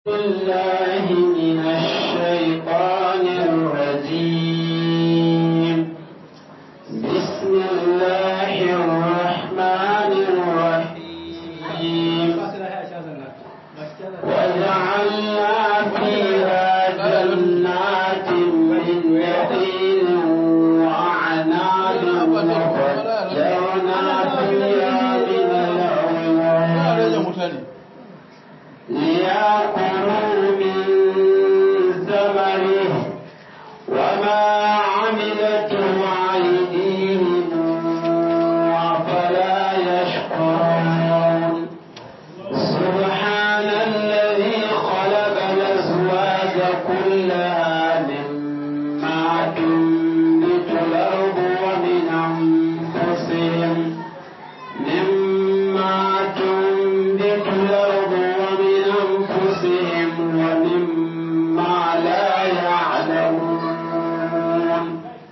بالله من الشيطان الرجيم بسم الله الرحمن الرحيم وجعلنا فيها جنات من نخيل وأعناب وفجرنا فيها من العيون ليأكلوا من ثمره وما عملته أيديهم أفلا يشكرون سبحان الذي خلق الأزواج كلها مما تنبت الأرض ومن أنفسهم مما تنبت الأرض ومن أنفسهم ومما لا يعلمون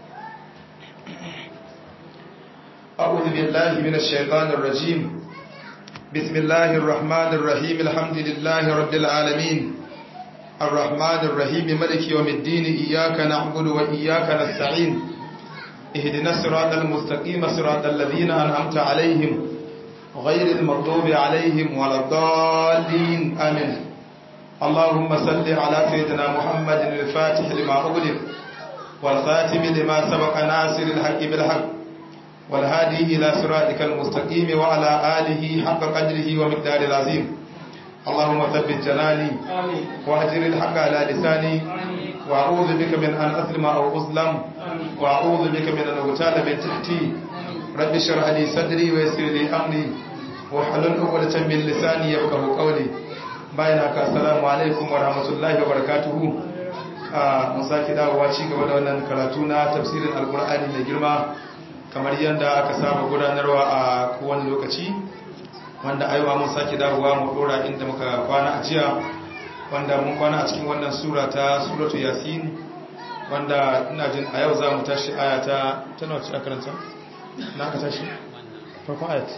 أعوذ بالله من الشيطان الرجيم بسم الله الرحمن الرحيم الحمد لله رب العالمين الرحمن الرحيم ملك يوم الدين إياك نعبد وإياك نستعين اهدنا الصراط المستقيم صراط الذين أنعمت عليهم غير المغضوب عليهم ولا الضالين آمين اللهم صل على سيدنا محمد الفاتح لما أغلق والخاتم لما سبق ناصر الحق بالحق والهادي إلى صراطك المستقيم وعلى آله حق قدره ومقدار العظيم اللهم ثبت جناني واهجر الحق على لساني وأعوذ بك من أن أظلم أو أظلم وأعوذ بك من أن أغتال من تحتي رب اشرح لي صدري ويسر لي أمري واحلل عقدة من لساني يفقهوا قولي bayan haka assalamu alaikum wa rahmatullahi wa barakatuhu mun sake dawowa ci gaba da wannan karatu na tafsirin alkur'ani mai girma kamar yadda aka saba gudanarwa a kowane lokaci wanda aiwa mun sake dawowa mu dora inda muka kwana a jiya wanda mun kwana a cikin wannan sura ta suratu yasin wanda ina jin a yau za mu tashi aya ta ta nawa ce a karanta na aka tashi farkon ayat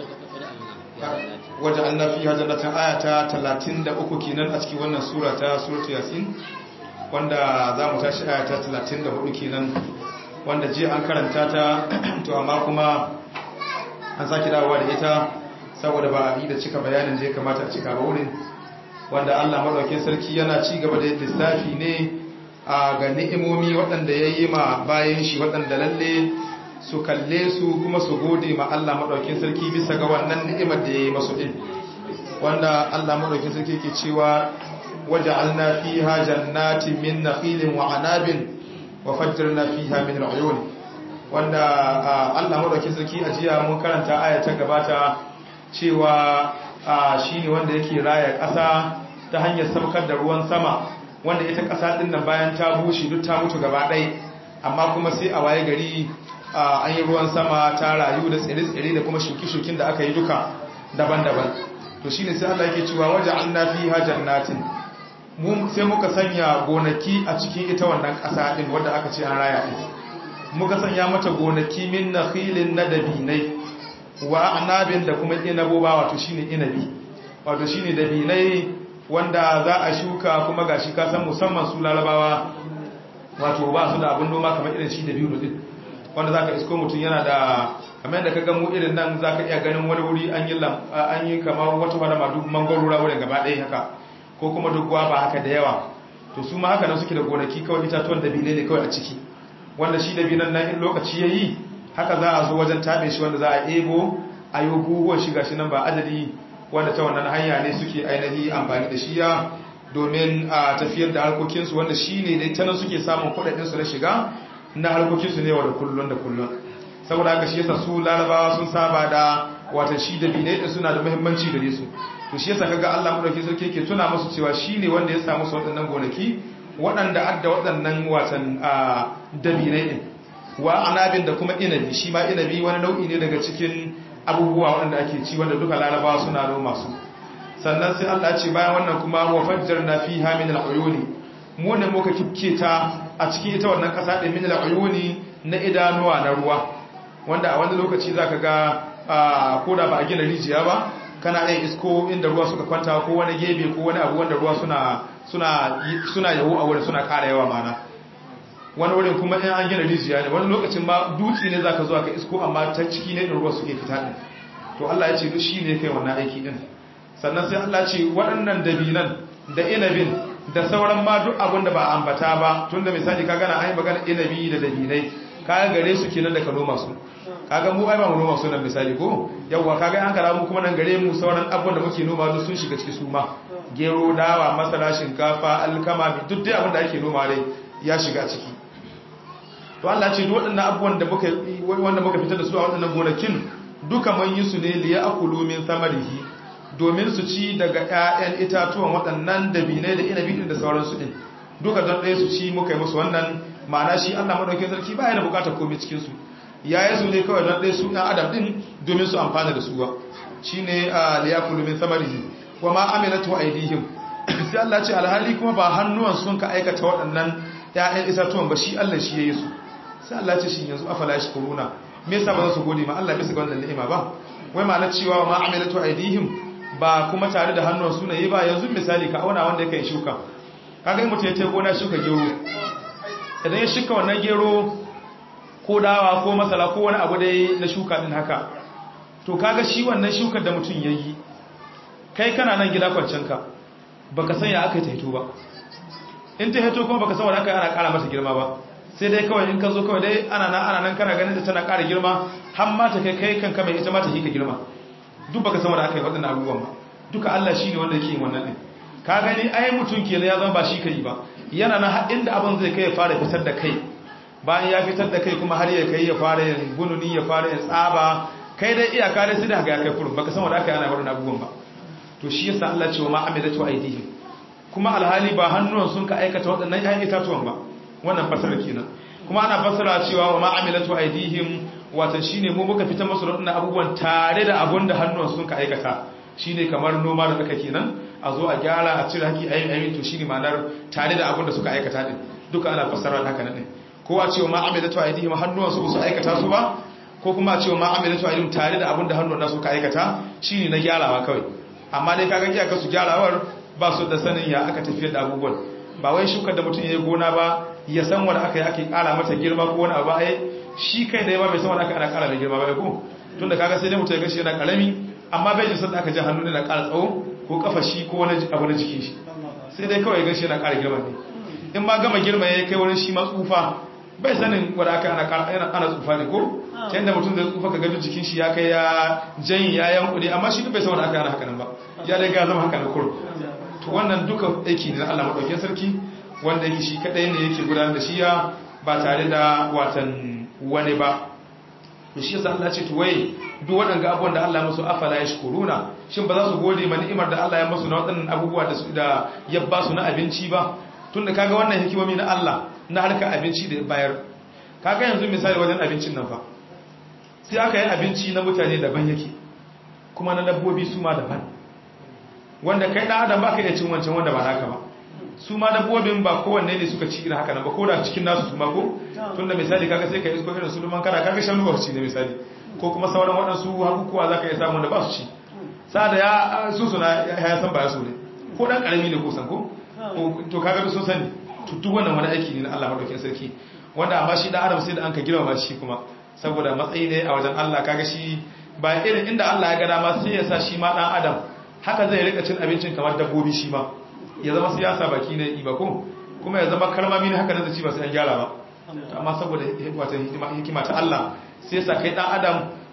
wajen an nafi hajjanatan aya ta 33 kenan a cikin wannan sura ta suratu yasin wanda za mu tashi aya ta 34 kenan wanda jiya an karanta ta to amma kuma an sake dawowa da ita saboda ba a yi da cika bayanin da ya kamata a cika ba wurin wanda Allah madaukakin sarki yana ci gaba da lissafi ne a ga ni'imomi waɗanda ya yi ma bayan shi waɗanda lalle su kalle su kuma su gode ma Allah madaukakin sarki bisa ga wannan ni'imar da ya yi masu din wanda Allah madaukakin sarki ke cewa waja'alna fiha jannatin min nakhilin wa anabin wa fajjarna fiha min al-uyun wanda Allah madaukakin sarki a jiya mun karanta aya ta gabata cewa shine wanda yake raya ƙasa ta hanyar saukar da ruwan sama wanda ita ƙasa din nan bayan ta bushe duk ta mutu gaba ɗaya amma kuma sai a waye gari an yi ruwan sama ta rayu da tsire-tsire da kuma shuki-shukin da aka yi duka daban-daban to shine sai Allah yake cewa waja'alna fiha jannatin sai muka sanya gonaki a cikin ita wannan ƙasa ɗin wadda aka ce an raya ɗin muka sanya mata gonaki min na filin na dabinai wa anabin da kuma inaboba wato shine inabi wato shine dabinai wanda za a shuka kuma gashi ka san musamman su larabawa wato ba su da abin noma kamar irin shi dabino din wanda zaka isko mutum yana da kamar yadda ka ga mu irin nan zaka iya ganin wani wuri an yi an yi kamar wata wani madu mangoro wurin gaba ɗaya haka ko kuma duk ba haka da yawa to su ma haka nan suke da gonaki kawai itatuwan dabine ne kawai a ciki wanda shi dabinan nan in lokaci ya yi haka za a zo wajen taɓe shi wanda za a ebo a yi buhuwan shiga shi nan ba adadi wanda ta wannan hanya ne suke ainihi amfani da shi ya domin a tafiyar da harkokinsu wanda shi ne dai ta nan suke samun kuɗaɗinsu na shiga na harkokinsu ne wa da kullum da kullum saboda haka shi yasa su larabawa sun saba da wata shi dabine din suna da muhimmanci gare su to shi yasa kaga Allah madaukakin sarki yake tuna musu cewa shine wanda ya samu su waɗannan gonaki waɗanda adda waɗannan watan dabinai din wa anabin da kuma inabi shi ma inabi wani nau'i ne daga cikin abubuwa waɗanda ake ci wanda duka larabawa suna noma su sannan sai Allah ya ce bayan wannan kuma wa fajjarna fiha min al-uyuni mu ne muka kifke ta a cikin ita wannan ƙasa din min al-uyuni na idanuwa na ruwa wanda a wani lokaci zaka ga ko da ba a gina rijiya ba kana iya isko inda ruwa suka kwanta ko wani gebe ko wani abu wanda ruwa suna suna suna yawo a wurin suna ƙara yawa mana wani wurin kuma in an gina rijiya ne wani lokacin ma dutse ne zaka zo ka isko amma ta ciki ne ruwa suke fita din to Allah ya ce duk shine kai wannan aiki din sannan sai Allah ce waɗannan dabinan da inabin da sauran ma duk abin da ba ambata ba tunda misali kaga na ai magana inabi da dabinai kaga gare su kenan da ka noma su kaga mu ai ba mu noma su nan misali ko yawa kaga an kara mu kuma nan gare mu sauran abubuwan da muke noma duk sun shiga ciki su ma gero dawa masara shinkafa alkama duk dai abin da ake noma dai ya shiga ciki to Allah ce duk waɗannan abubuwan da muka wanda muka fitar da su a waɗannan gonakin duka man yi su ne liya akulu min samarihi domin su ci daga ƴaƴan itatuwan waɗannan dabinai da inabi din da sauransu din duka don ɗaya su ci muka yi musu wannan ma'ana shi Allah madaukakin sarki ba yana bukatar komai cikin su ya yi su ne kawai don ɗaya su ɗan adam din domin su amfana da su ba shine liya akulu min samarihi wa ma amilatu aidihim sai Allah ce alhali kuma ba hannuwan sun ka aikata waɗannan ƴaƴan itatuwan ba shi Allah shi yayi su sai Allah ce shi yanzu afala yashkuruna me yasa ba za su gode ma Allah bisa ga wannan ni'ima ba wai ma na cewa ma amilatu aidihim ba kuma tare da hannun su ne ba yanzu misali ka auna wanda yake shuka kaga in mutum ya ce gona shuka gero idan ya shuka wannan gero ko dawa ko masala ko wani abu dai na shuka din haka to kaga shi wannan shukar da mutum yayi kai kana nan gida kwancen ka baka san ya aka yi ta hito ba in ta hito kuma baka san wanda aka ana kara mata girma ba sai dai kawai in ka zo kawai dai ana nan ana nan kana ganin da tana ƙara girma har ma ta kai kai kanka mai ita ma ta hika girma duk baka san wanda aka yi waɗannan abubuwan ba duka Allah shine wanda yake yin wannan din ka gani ai mutum kenan ya zama ba shi kai ba yana nan har inda abin zai kai ya fara fitar da kai bayan ya fitar da kai kuma har ya kai ya fara yin gununi ya fara yin tsaba kai dai iyaka dai sai da ga ya kai kurun baka san wanda aka yi ana waɗannan abubuwan ba to shi yasa Allah ce wa ma amilatu aidihim kuma alhali ba hannuwan sun ka aikata waɗannan ƴaƴan itatuwan ba wannan fasara kenan kuma ana fasara cewa wa ma'amilatu aidihim watan shine mu muka fitar musu wadannan abubuwan tare da abun da hannuwan sun ka aikata shine kamar noma da aka kenan a zo a gyara a cire haki ayi ayi to shine ma'anar tare da abun da suka aikata din duka ana fasara haka nan ko a cewa ma'amilatu aidihim hannuwan su su aikata su ba ko kuma a cewa ma'amilatu aidihim tare da abun da hannuwan nasu ka aikata shine na gyarawa kawai amma dai kaga kiyaka su gyarawar ba su da sanin ya aka tafiyar da abubuwan ba wai shukar da mutum ya yi gona ba ya san wanda aka yi ake kara mata girma ko wani abu ai shi kai da yawa bai san wanda aka ana kara mai girma ba ko tunda kaga sai dai mutum ya gashi yana karami amma bai jin da aka ji hannu ne na kara tsawo ko kafa shi ko wani abu na jikin shi sai dai kawai gashi yana kara girma ne in ma gama girma ya kai wani shi ma tsufa bai sanin wanda aka ana kara ana tsufa ne ko ta yadda mutum zai tsufa ka ga jikin shi ya kai ya janyi ya yankuri amma shi duk bai san wanda aka ana haka nan ba ya dai ga zama haka na kur to wannan duka aiki ne na Allah madaukakin sarki wanda yake shi kadai ne yake gudanar da shi ya ba tare da watan wani ba to shi yasa Allah ce to wai duk waɗanda abubuwan da Allah musu afala yashkuruna shin ba za su gode ma ni'imar da Allah ya musu na waɗannan abubuwa da su da ya ba su na abinci ba tunda kaga wannan hikimomi na Allah na harka abinci da ya bayar kaga yanzu misali wajen abincin nan fa sai aka yi abinci na mutane daban yake kuma na dabbobi su ma daban wanda kai ɗan adam ba ka iya cin wancan wanda ba naka ba su ma dabbobin ba kowanne ne suka ci irin haka nan ba ko da cikin nasu su ma ko tunda misali kaga sai ka isko irin su duman kana kaga shanu ba su ci ne misali ko kuma sauran waɗansu hakukuwa za ka iya samu da ba su ci sa da ya su suna ya san ba ya so ne ko ɗan ƙarami ne ko san ko to kaga sun sani duk wannan wani aiki ne na Allah madaukakin sarki wanda amma shi ɗan adam sai da an ka girma shi kuma saboda matsayi ne a wajen Allah kaga shi ba irin inda Allah ya ga dama sai ya sa shi ma ɗan adam haka zai rika cin abincin kamar dabbobi shi ma ya zama siyasa baki ne ba ko kuma ya zama kalmami ne haka nan da ci ba sai an gyara ba amma saboda wata hikima ta Allah sai sa kai dan adam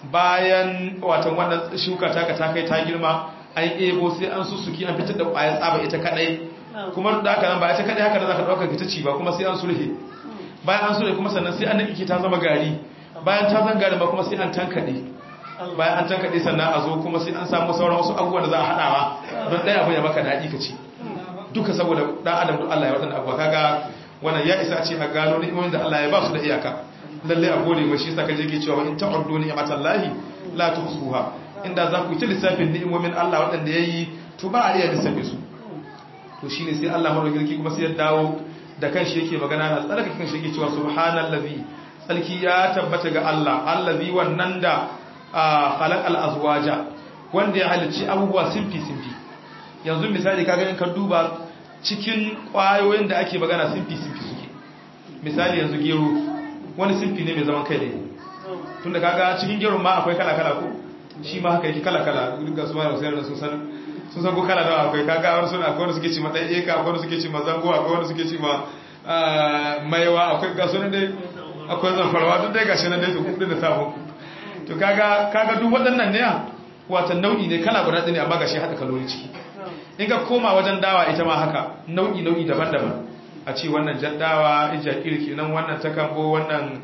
bayan watan wannan shuka ta ka ta kai ta girma an ebo sai an susuki an fitar da ƙwayar tsaba ita kadai kuma da haka nan ba ita kadai haka da zaka dauka ka ta ci ba kuma sai an sulhe bayan an sulhe kuma sannan sai an nake ta zama gari bayan ta zama gari ba kuma sai an tankade bayan an tankaɗe sannan a zo kuma sai an samu sauran wasu abubuwan da za a haɗawa don ɗaya abu ya maka daɗi ka ci duka saboda ɗan adam duk Allah ya waɗanda abuwa kaga wannan ya isa ce a gano ni'imomin da Allah ya ba su da iyaka lalle a gode mashi yasa kaje ke cewa in ta'uddu ni'matan lahi la tuhsuha inda za ku yi ta lissafin ni'imomin Allah waɗanda yayi to ba a iya lissafe su to shine sai Allah madaukakin kuma sai ya dawo da kanshi yake magana na tsarkake kanshi yake cewa subhanallazi tsarki ya tabbata ga Allah allazi wannan da khalaqal azwaja ko wanda ya halicci abubuwa simfi simfi yanzu misali kaga in ka duba cikin kwayoyin da ake magana simfi simfi suke misali yanzu gero wani simfi ne mai zaman kai ne tunda kaga cikin gero ma akwai kala kala ko shi ma haka yake kala kala ga su ma da sayar da sun san sun san ko kala nawa akwai kaga wani suna akwai wanda suke ci ma ɗaya eka akwai wanda suke ci ma zango akwai wanda suke ci ma maiwa akwai ga sunan dai akwai zamfarwa duk dai gashi nan dai su kudin da sabon to kaga kaga duk waɗannan ne wata nau'i ne kala guda ɗaya ne amma gashi haɗa kalori ciki in ka koma wajen dawa ita ma haka nau'i nau'i daban-daban a ce wannan jaddawa ijakir kenan wannan takambo wannan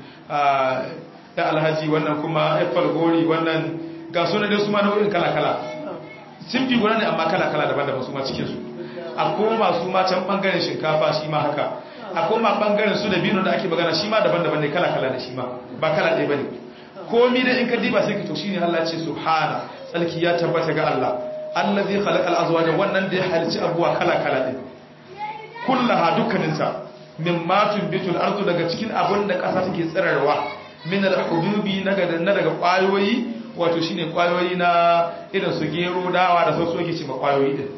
da alhaji wannan kuma apple gori wannan ga sunan dai su ma nau'in kala-kala sun fi guda ne amma kala-kala daban-daban su ma cikinsu a koma su ma can bangaren shinkafa shi ma haka a koma bangaren su da bino da ake magana shi ma daban-daban ne kala-kala da shi ma ba kala ɗaya ba ne komi da in ka diba sai ka to shine Allah ce subhana tsalki ya tabbata ga Allah allazi khalaqal azwaja wannan da ya halici abuwa kala-kala din kullaha dukkaninsa mimma tunbitul ardu daga cikin abun da ƙasa take tsirarwa min al-hububi na daga ƙwayoyi wato shine kwayoyi na irin su gero dawa da sauransu yake ce ma kwayoyi din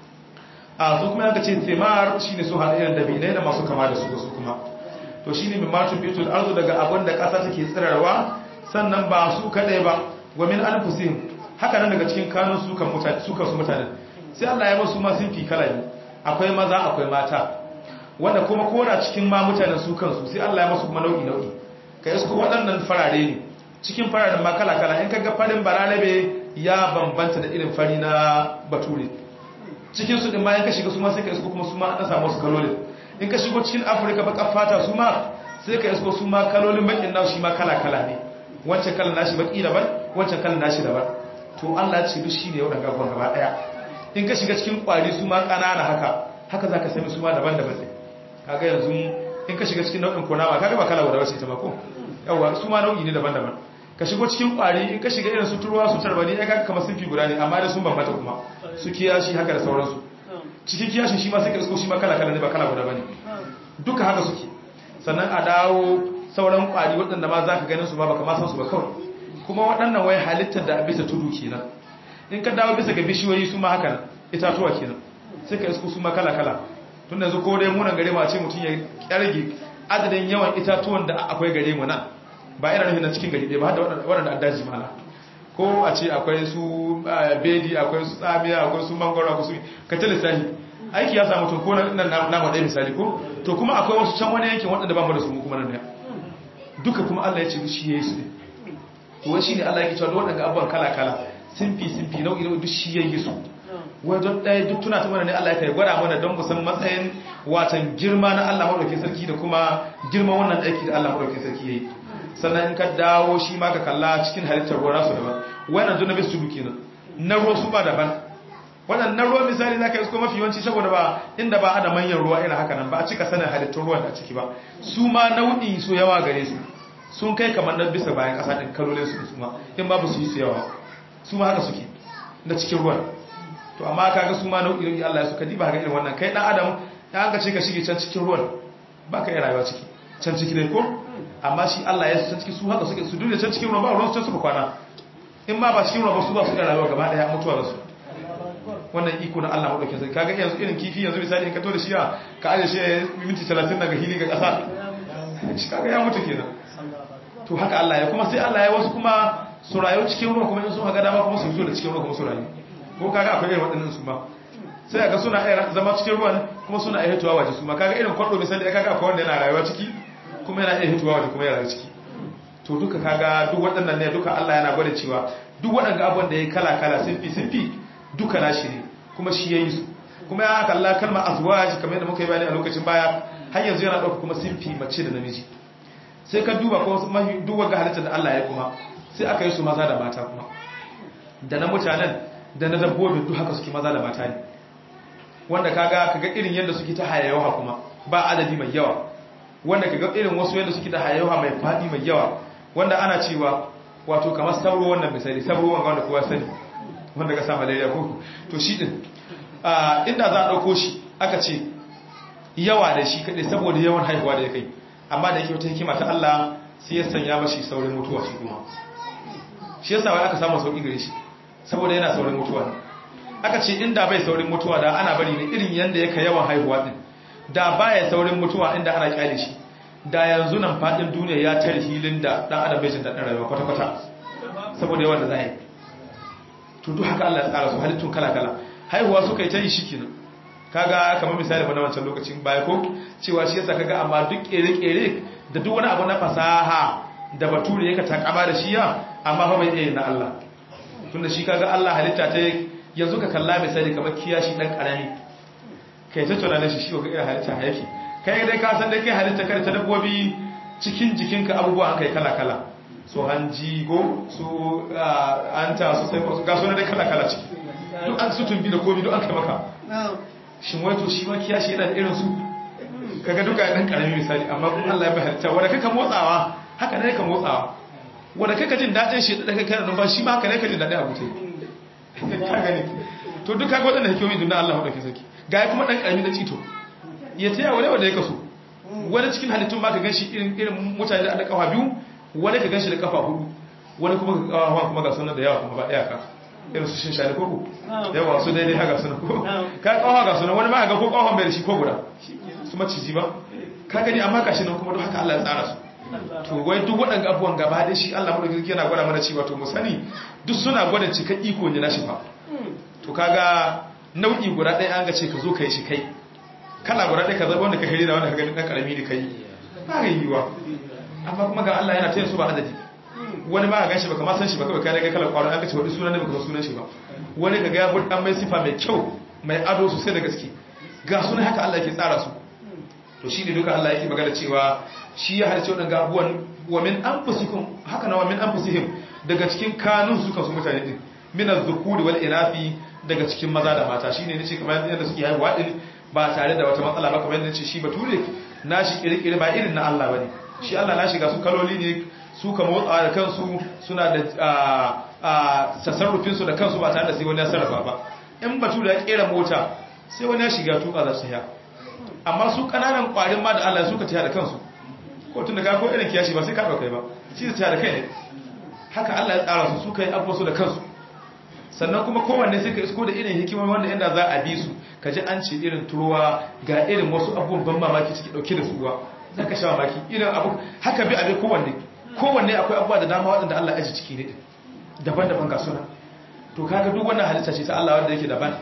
a su kuma yanka ce thimar shine su hada irin dabinai da masu kama da su su kuma to shine min matun bitul arzu daga abin da kasa take tsirarwa sannan ba su kadai ba wa min anfusihim haka nan daga cikin kanun su kan mutane su kan su mutanen sai Allah ya basu ma sun fi kala ne akwai maza akwai mata wanda kuma kora cikin ma mutanen su kansu sai Allah ya masu kuma nau'i nau'i kai su waɗannan farare ne cikin fararen ma kala-kala in kaga farin bararabe ya bambanta da irin fari na bature cikin su din ma in ka shiga su ma sai ka isko kuma su ma an samu su kalolin in ka shigo cikin afirka baka fata su ma sai ka isko su ma kalolin bakin nasu shi ma kala-kala ne wancan kalan nashi baki daban wancan kalan nashi daban to Allah ya ce duk shine yau daga gaba gaba daya in ka shiga cikin kwari su ma kanana haka haka zaka sami su ma daban-daban sai kaga yanzu in ka shiga cikin nau'in kunama kaga ba kala guda wace ta ba ko yawa su ma nau'i ne daban-daban ka shigo cikin kwari in ka shiga irin su turuwa su tarbani ya kaga kamar sunfi guda ne amma da sun bambata kuma su kiyashi haka da sauransu cikin kiyashin shi ma sai ka isko shi ma kala kala ne ba kala guda bane duka haka suke sannan a dawo sauran kwari waɗanda ma za ka ganin su ma baka ma san su ba kawai kuma waɗannan wai halittar da bisa tudu kenan in ka dawo bisa ga bishiyoyi su ma haka itatuwa kenan sai ka isko su ma kala kala tun da yanzu ko dai munan gare mu a ce mutum ya kyarge adadin yawan itatuwan da akwai gare mu nan ba ina nufin na cikin gari ɗaya ba da waɗanda an daji mana ko a ce akwai su bedi akwai su tsamiya akwai su mangoro akwai su ka ta lissahi aiki ya samu to ko nan nama ɗaya misali ko to kuma akwai wasu can wani yankin waɗanda ba mu da su kuma nan duka kuma Allah ya ce shi ya yi su ne to shi ne Allah ya cewa da waɗanda abubuwan kala kala simfi simfi nau'i nau'i duk shi ya yi su wajen ɗaya duk tuna ta mana ne Allah ya kai gwada mana don musan matsayin watan girma na Allah maɗaukin sarki da kuma girman wannan aiki da Allah maɗaukin sarki ya yi sannan in ka dawo shi ma ka kalla cikin halittar ruwa nasu daban wannan zo na bisu tudu kenan na ruwa su ba daban wannan na ruwa misali za ka yi su mafi yawanci saboda ba inda ba a da manyan ruwa irin haka nan ba a cika sanin halittar ruwan da a ciki ba su ma nau'i su yawa gare su sun kai kamar na bisa bayan ƙasa ɗin kalolin su su ma in ba su yi su yawa su ma haka suke na cikin ruwan to amma kaga su ma nau'i nau'i Allah ya suka diba ga irin wannan kai dan adam ya an ka ce ka shige can cikin ruwan ba ka yi rayuwa ciki can ciki dai ko amma shi Allah ya san ciki su haka suke su duniya can cikin ruwa ba ruwan su can suka kwana in ma ba cikin ruwa ba su ba su da rayuwa gaba daya mutuwa da su wannan iko na Allah madaukakin sarki kaga yanzu irin kifi yanzu misali in ka to da shi ka aje shi minti 30 daga hili ga kasa shi kaga ya mutu kenan to haka Allah ya kuma sai Allah ya wasu kuma su rayu cikin ruwa kuma in sun haga dama kuma su fito da cikin ruwa kuma su rayu ko kaga akwai irin waɗannan su ma sai ga suna iya zama cikin ruwan kuma suna iya hitowa waje su ma kaga irin kwado misali kaga akwai wanda yana rayuwa ciki kuma yana iya hitowa waje kuma yana rayuwa ciki to duka kaga duk waɗannan ne duka Allah yana gwada cewa duk waɗanda abubuwan da ya kala kala sinfi sinfi duka nashi ne kuma shi ya yi su kuma ya kalla kalma azwaj kamar yadda muka yi bayani a lokacin baya har yanzu yana ɗauka kuma sinfi mace da namiji sai ka duba kuma mahi duk wanda halittar da Allah ya kuma sai aka yi su maza da mata kuma da na mutanen da na dabbobin duk haka suke maza da mata ne wanda kaga kaga irin yadda suke ta hayawa kuma ba adadi mai yawa wanda kaga irin wasu yadda suke ta hayawa mai fadi mai yawa wanda ana cewa wato kamar sauro wannan misali sauro wanda wanda kowa sani wanda ka sa malaria ko to shi din inda za a dauko shi aka ce yawa da shi kadai saboda yawan haihuwa da ya kai amma da yake wata hikima ta Allah sai ya sanya mashi saurin mutuwa shi kuma shi yasa wai aka samu sauki gare shi saboda yana saurin mutuwa aka ce inda bai saurin mutuwa da ana bari ne irin yanda yake yawan haihuwa din da baya saurin mutuwa inda ana kyale shi da yanzu nan fadin duniya ya tare hilin da dan adam bai jin dadin rayuwa kwata kwata saboda yawan da za a yi to duk haka Allah ya tsara su halittun kala kala haihuwa suka yi ta yi shi kenan kaga kamar misali ba na wancan lokacin baya ko cewa shi yasa kaga amma duk kere-kere da duk wani abu na fasaha da bature yake takama da shi ya amma fa bai iya na Allah tunda shi kaga Allah halitta ta yanzu ka kalla misali kamar kiyashi dan karami kai ta tunanin shi shi ga irin halitta yake kai dai ka san dai kai halitta kar ta dabbobi cikin jikinka abubuwa an kai kala kala su hanji go su anta su sai ga sunan dai kala kala ciki duk an su tumbi da komi duk an kai maka shin wato shi ma kiyashi yana da irin su kaga duka dan karami misali amma kuma Allah ya bai halitta wanda kaka motsawa haka ne ka motsawa wanda kaka jin dadin shi da kaka numfashi shi ma haka ne ka jin dadin abu tai ka gani to duka ga wadanda hikimomi dunna Allah madauki saki ga kuma dan karami da cito ya taya wani wanda ya kaso wani cikin halittun ma ka ganshi irin irin mutane da kafa biyu wani ka ganshi da kafa hudu wani kuma ka kafa kuma ga sunan da yawa kuma ba daya ka irin su shin shani koko yawa su daidai haka suna ko ka kawo ga suna wani ma ga ko kawon bai da shi ko guda su maciji ba ka gani amma ka shi nan kuma duk haka Allah ya tsara su to wai duk waɗanda abubuwan gaba da shi Allah madaukakin yana gwada mana cewa to mu sani duk suna gwada cika iko ne na shi fa to kaga nau'i guda ɗaya an ga ce ka zo ka yi shi kai kala guda ɗaya ka zaba wanda ka hari da wanda ka gani ɗan ƙarami ne kai ba ga yiwuwa amma kuma ga Allah yana taya su ba adadi wani ba ga shi ba kamar san shi ba kawai kai daga kalar kwaro an ka ce wani sunan ne ba ka sunan shi ba wani ka ga ya bud dan mai sifa mai kyau mai ado sosai da gaske ga sunan haka Allah yake tsara su to shi ne duka Allah yake magana cewa shi ya harce waɗanda abubuwan wa min anfusikum haka na wa min anfusihim daga cikin kanun su kansu mutane din min az-zukuri wal inafi daga cikin maza da mata shine nace kamar yadda suke haihuwa din ba tare da wata matsala ba kamar yadda nace shi bature nashi kirkire ba irin na Allah bane shi Allah na shiga su kaloli ne su ka motsawa da kansu suna da tasarrufin su da kansu ba tare da sai wani ya sarrafa ba in bature ya kera mota sai wani ya shiga tuka za su ya amma su kananan kwarin ma da Allah suka tiya da kansu ko tun da ka ko irin kiyashi ba sai ka daukai ba shi ta tiya da kai ne haka Allah ya tsara su suka yi abuwa su da kansu sannan kuma kowanne sai ka isko da irin hikimar wanda inda za a bi su ka ji an ce irin turuwa ga irin wasu abubuwan ban mamaki ciki dauke da suwa za ka sha mamaki irin abu haka bi abin kowanne kowanne akwai abubuwa da dama waɗanda Allah aji ciki ne daban-daban ga suna to kaga duk wannan halitta ce ta Allah wanda yake daban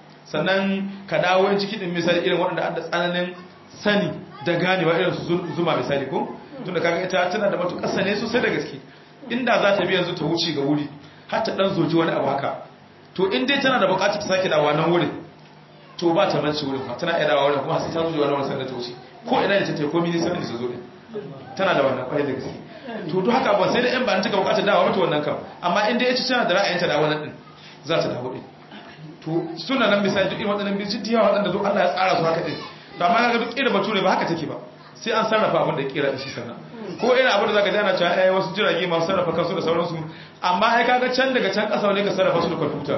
sannan ka dawo ciki din misali irin waɗanda an da tsananin sani da ganewa irin su zuma misali ko tunda kaga ita tana da matuƙar sane sosai da gaske inda za ta bi yanzu ta wuce ga wuri har ta dan zoji wani abu haka to in dai tana da buƙatar ta sake dawa nan wurin to ba ta mance wurin fa tana iya dawa wurin kuma sai ta zoji wani wani sanda ta wuce ko ina da ta tafi ko mini sai da ta zo din tana da wannan kwarai da gaske to duk haka ba sai da in ba ta buƙatar dawa mata wannan kam amma in dai ita tana da ra'ayin ta dawo nan din za ta dawo din to suna nan misali duk irin waɗannan bincike waɗanda duk Allah ya tsara su haka din to amma ga duk irin bature ba haka take ba sai an sarrafa abin da ya kera da shi sannan ko irin abin da zaka ji ana cewa ai wasu jirage masu sarrafa kansu da sauransu amma ai kaga can daga can kasa ne ka sarrafa su da kwamfuta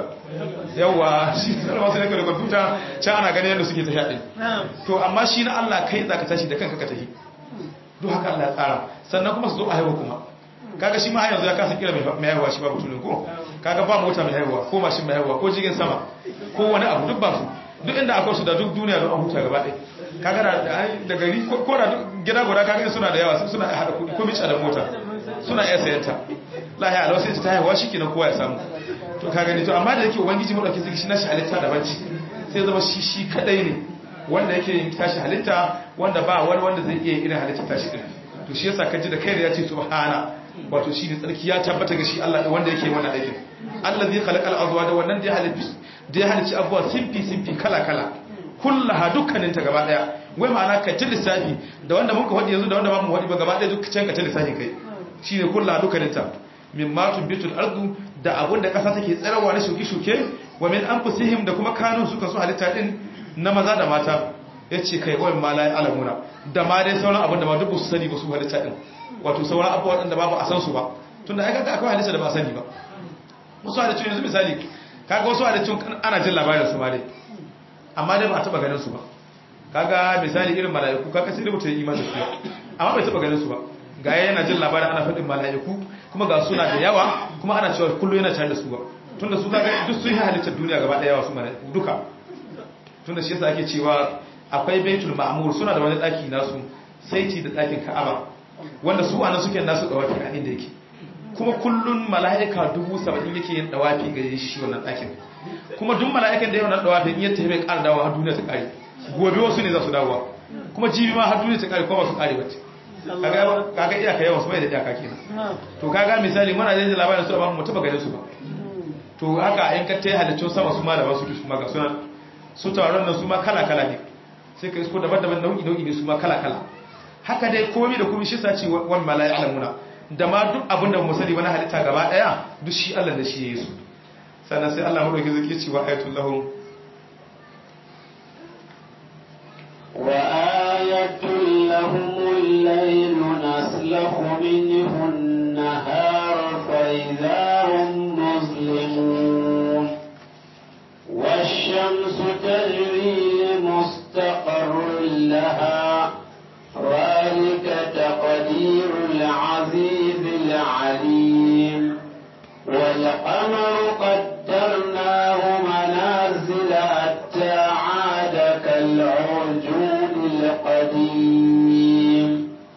yawa shi sarrafa su da kwamfuta can ana ganin yadda suke tafiya din to amma shi na Allah kai zaka tashi da kanka ka tafi duk haka Allah ya tsara sannan kuma su zo a haihuwa kuma kaga shi ma har yanzu ya kasa kira mai haihuwa shi ba mutumin ko kaga ba mota mai haihuwa ko mashin mai haihuwa ko jirgin sama ko wani abu duk ba su duk inda akwai su da duk duniya don an huta gaba ɗaya kaga da gari ko da gida guda kaga suna da yawa suna hada kudi ko mica da mota suna iya sayan ta lahiya alwa sai ta haihuwa shi kenan kowa ya samu to kaga ne to amma da yake ubangiji mu dauke shi nashi halitta da banci sai zama shi shi kadai ne wanda yake yin tashi halitta wanda ba wani wanda zai iya irin halitta tashi din to shi yasa kaji da kai da yace subhana wato shi ne tsarki ya tabbata ga shi Allah wanda yake wannan aikin allazi khalaqal azwaja wannan da ya halitta da ya halicci abuwa simfi simfi kala kala kullaha dukkaninta gaba daya wai ma'ana ka ci lissafi da wanda muka wadi yanzu da wanda ba mu wadi ba gaba daya duk can ka ci lissafin kai shine kullaha dukkaninta min ma tubitul ardu da abun da kasa take tsarawa na shuke shuke wa min anfusihim da kuma kanun su kasu halitta din na maza da mata yace kai wai ma la alamuna da ma dai sauran abun da ma duk su sani ba su halitta din wato sauran abubuwa da ba ba a san su ba tunda ai kaga akwai halitta da ba sani ba wasu halittu yanzu misali kaga wasu halittu ana jin labarin su ma dai amma dai ba a taba ganin su ba kaga misali irin mala'iku kaga sai rubuta imani su amma bai taba ganin su ba ga yana jin labarin ana faɗin mala'iku kuma ga suna da yawa kuma ana cewa kullu yana tare da su ba tunda su kaga duk sun yi halittar duniya gaba daya wasu mala'iku duka tunda shi yasa ake cewa akwai baitul ma'mur suna da wani daki nasu saiti da dakin ka'aba wanda su anan suke nasu dawafi a inda yake kuma kullun mala'ika dubu saba'in yake yin dawafi ga shi wannan dakin kuma duk mala'ikan da yawan nan dawafi in ya tafi bai ƙara dawo har duniya ta ƙare gobe wasu ne za su dawowa kuma jibi ma har duniya ta ƙare kuma ba su ƙare ba kaga kaga iyaka yawan su bai da iyaka kenan to kaga misali muna da labarin su amma mu taba ganin su ba to haka in ka tayi halittun sama su ma da wasu su ma ga sunan su tawaron nan su ma kala kala ne sai ka isko daban-daban nau'i nau'i ne su ma kala kala haka dai komai da komai shi sace wan malai alamuna da ma duk abin da mu sani wani halitta gaba daya duk shi Allah da shi yayi su sannan sai Allah madauki zai ce wa ayatul lahum وآية لهم الليل نسلخ منه النهار فإذا هم مظلمون والشمس تجري لمستقر لها ذلك تقدير العزيز العليم والقمر قدرناه منازل حتى عاد كالعرجون القديم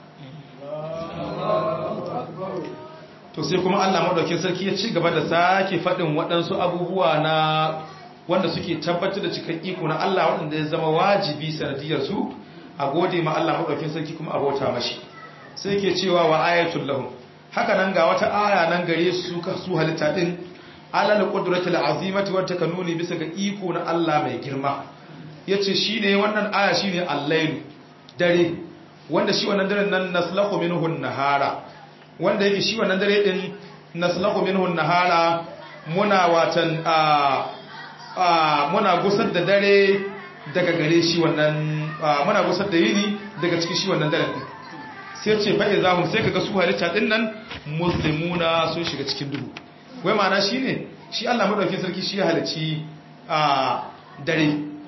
to sai kuma Allah madaukakin sarki ya ci gaba da sake faɗin waɗansu abubuwa na wanda suke tabbatar da cikin iko na Allah waɗanda ya zama wajibi sanadiyar su a gode ma Allah madaukakin sarki kuma abota mashi sai ke cewa wa ayatul lahum haka nan ga wata aya nan gare su ka su halitta din alal qudratil azimati wata kanuni bisa ga iko na Allah mai girma yace shine wannan aya shine al-lailu dare wanda shi wannan daren nan naslahu minhu nahara wanda yake shi wannan dare din naslahu minhu nahara muna watan a muna gusar da dare daga gare shi wannan muna gusar da yini daga cikin shi wannan daren din sai ce fa'i za mu sai kaga su halitta din nan muslimuna sun shiga cikin duhu wai ma'ana shi ne shi Allah maɗauki sarki shi ya halici a dare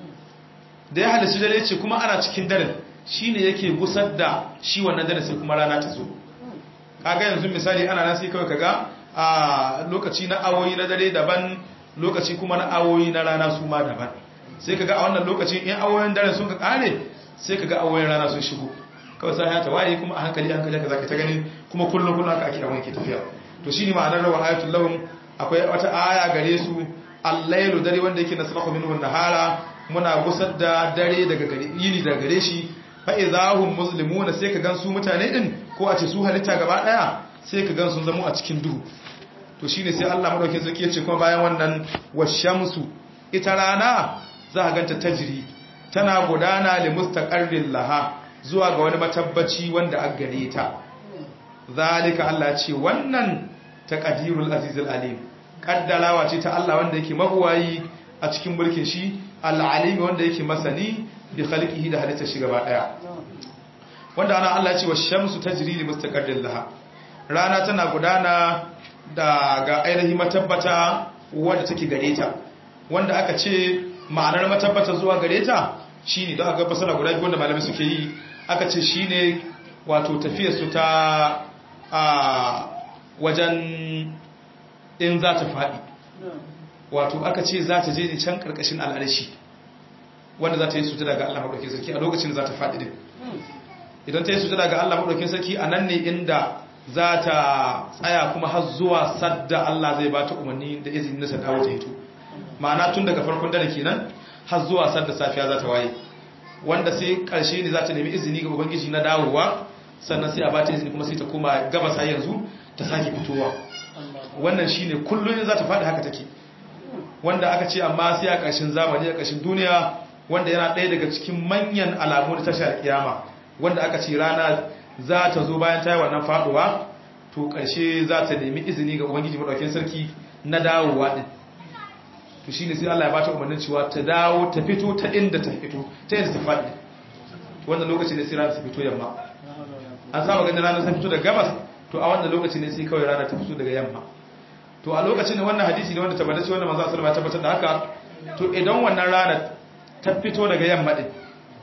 da ya halici dare ce kuma ana cikin daren shi ne yake gusar da shi wannan dare sai kuma rana ta zo kaga yanzu misali ana nan sai kawai kaga a lokaci na awoyi na dare daban lokaci kuma na awoyi na rana su ma daban sai kaga a wannan lokacin in awoyin dare sun ka kare sai kaga awoyin rana sun shigo kawai sai ta waye kuma a hankali hankali ka zaka ta gani kuma kullum kullum haka ake abin ke tafiya to shine ma'anar rawa ayatul lahum akwai wata aya gare su al-lailu dare wanda yake nasrahu minhu nahara muna gusar da dare daga gare yini daga gare shi fa idahum muslimuna sai ka gan su mutane din ko a ce su halitta gaba daya sai ka gan sun zama a cikin duhu to shine sai Allah madaukakin sarki ya ce kuma bayan wannan washamsu ita rana za ka ganta tajri tana gudana li mustaqarrin laha zuwa ga wani matabbaci wanda a gare ta zalika Allah ce wannan taqdirul azizul alim kaddalawa ce ta Allah wanda yake mabuwayi a cikin mulkin shi al-alim wanda yake masani bi khalqihi da halitta shi gaba daya wanda ana Allah ce wash-shamsu tajri li mustaqarrin laha rana tana gudana daga ainihin matabbata wanda take gare ta wanda aka ce ma'anar matabbata zuwa gare ta shine don aka fasara guda biyu wanda malamai suke yi aka ce shi ne wato tafiyarsu ta a wajen in za ta faɗi wato aka ce za ta je ne can ƙarƙashin al'arshi wanda za ta yi sutura ga Allah maɗaukin sarki a lokacin da za ta faɗi din idan ta yi sutura ga Allah maɗaukin sarki a nan ne inda za ta tsaya kuma har zuwa sadda Allah zai ba ta umarni da izini na sadawa ta hito ma'ana tun daga farkon dare kenan har zuwa sadda safiya za ta waye wanda sai karshe ne za ta nemi izini ga ubangiji na dawowa sannan sai a ba ta izini kuma sai ta koma gabasa yanzu ta sake fitowa wannan shine kullum za ta faɗi haka take wanda aka ce amma sai a ƙarshen zamani a ƙarshen duniya wanda yana ɗaya daga cikin manyan alamu da tashar kiyama wanda aka ce rana za ta zo bayan ta yi wannan faɗuwa to ƙarshe za ta nemi izini ga ubangiji maɗaukin sarki na dawowa ɗin to shi ne sai Allah ya bata umarnin cewa ta dawo ta fito ta inda ta fito ta yadda ta faɗi wannan lokaci ne sai rana ta fito yamma an saba ganin rana ta fito daga gabas to a wannan lokaci ne sai kawai rana ta fito daga yamma to a lokacin da wannan hadisi ne wanda tabbatar wanda manzo sallallahu alaihi tabbatar da haka to idan wannan rana ta fito daga yamma din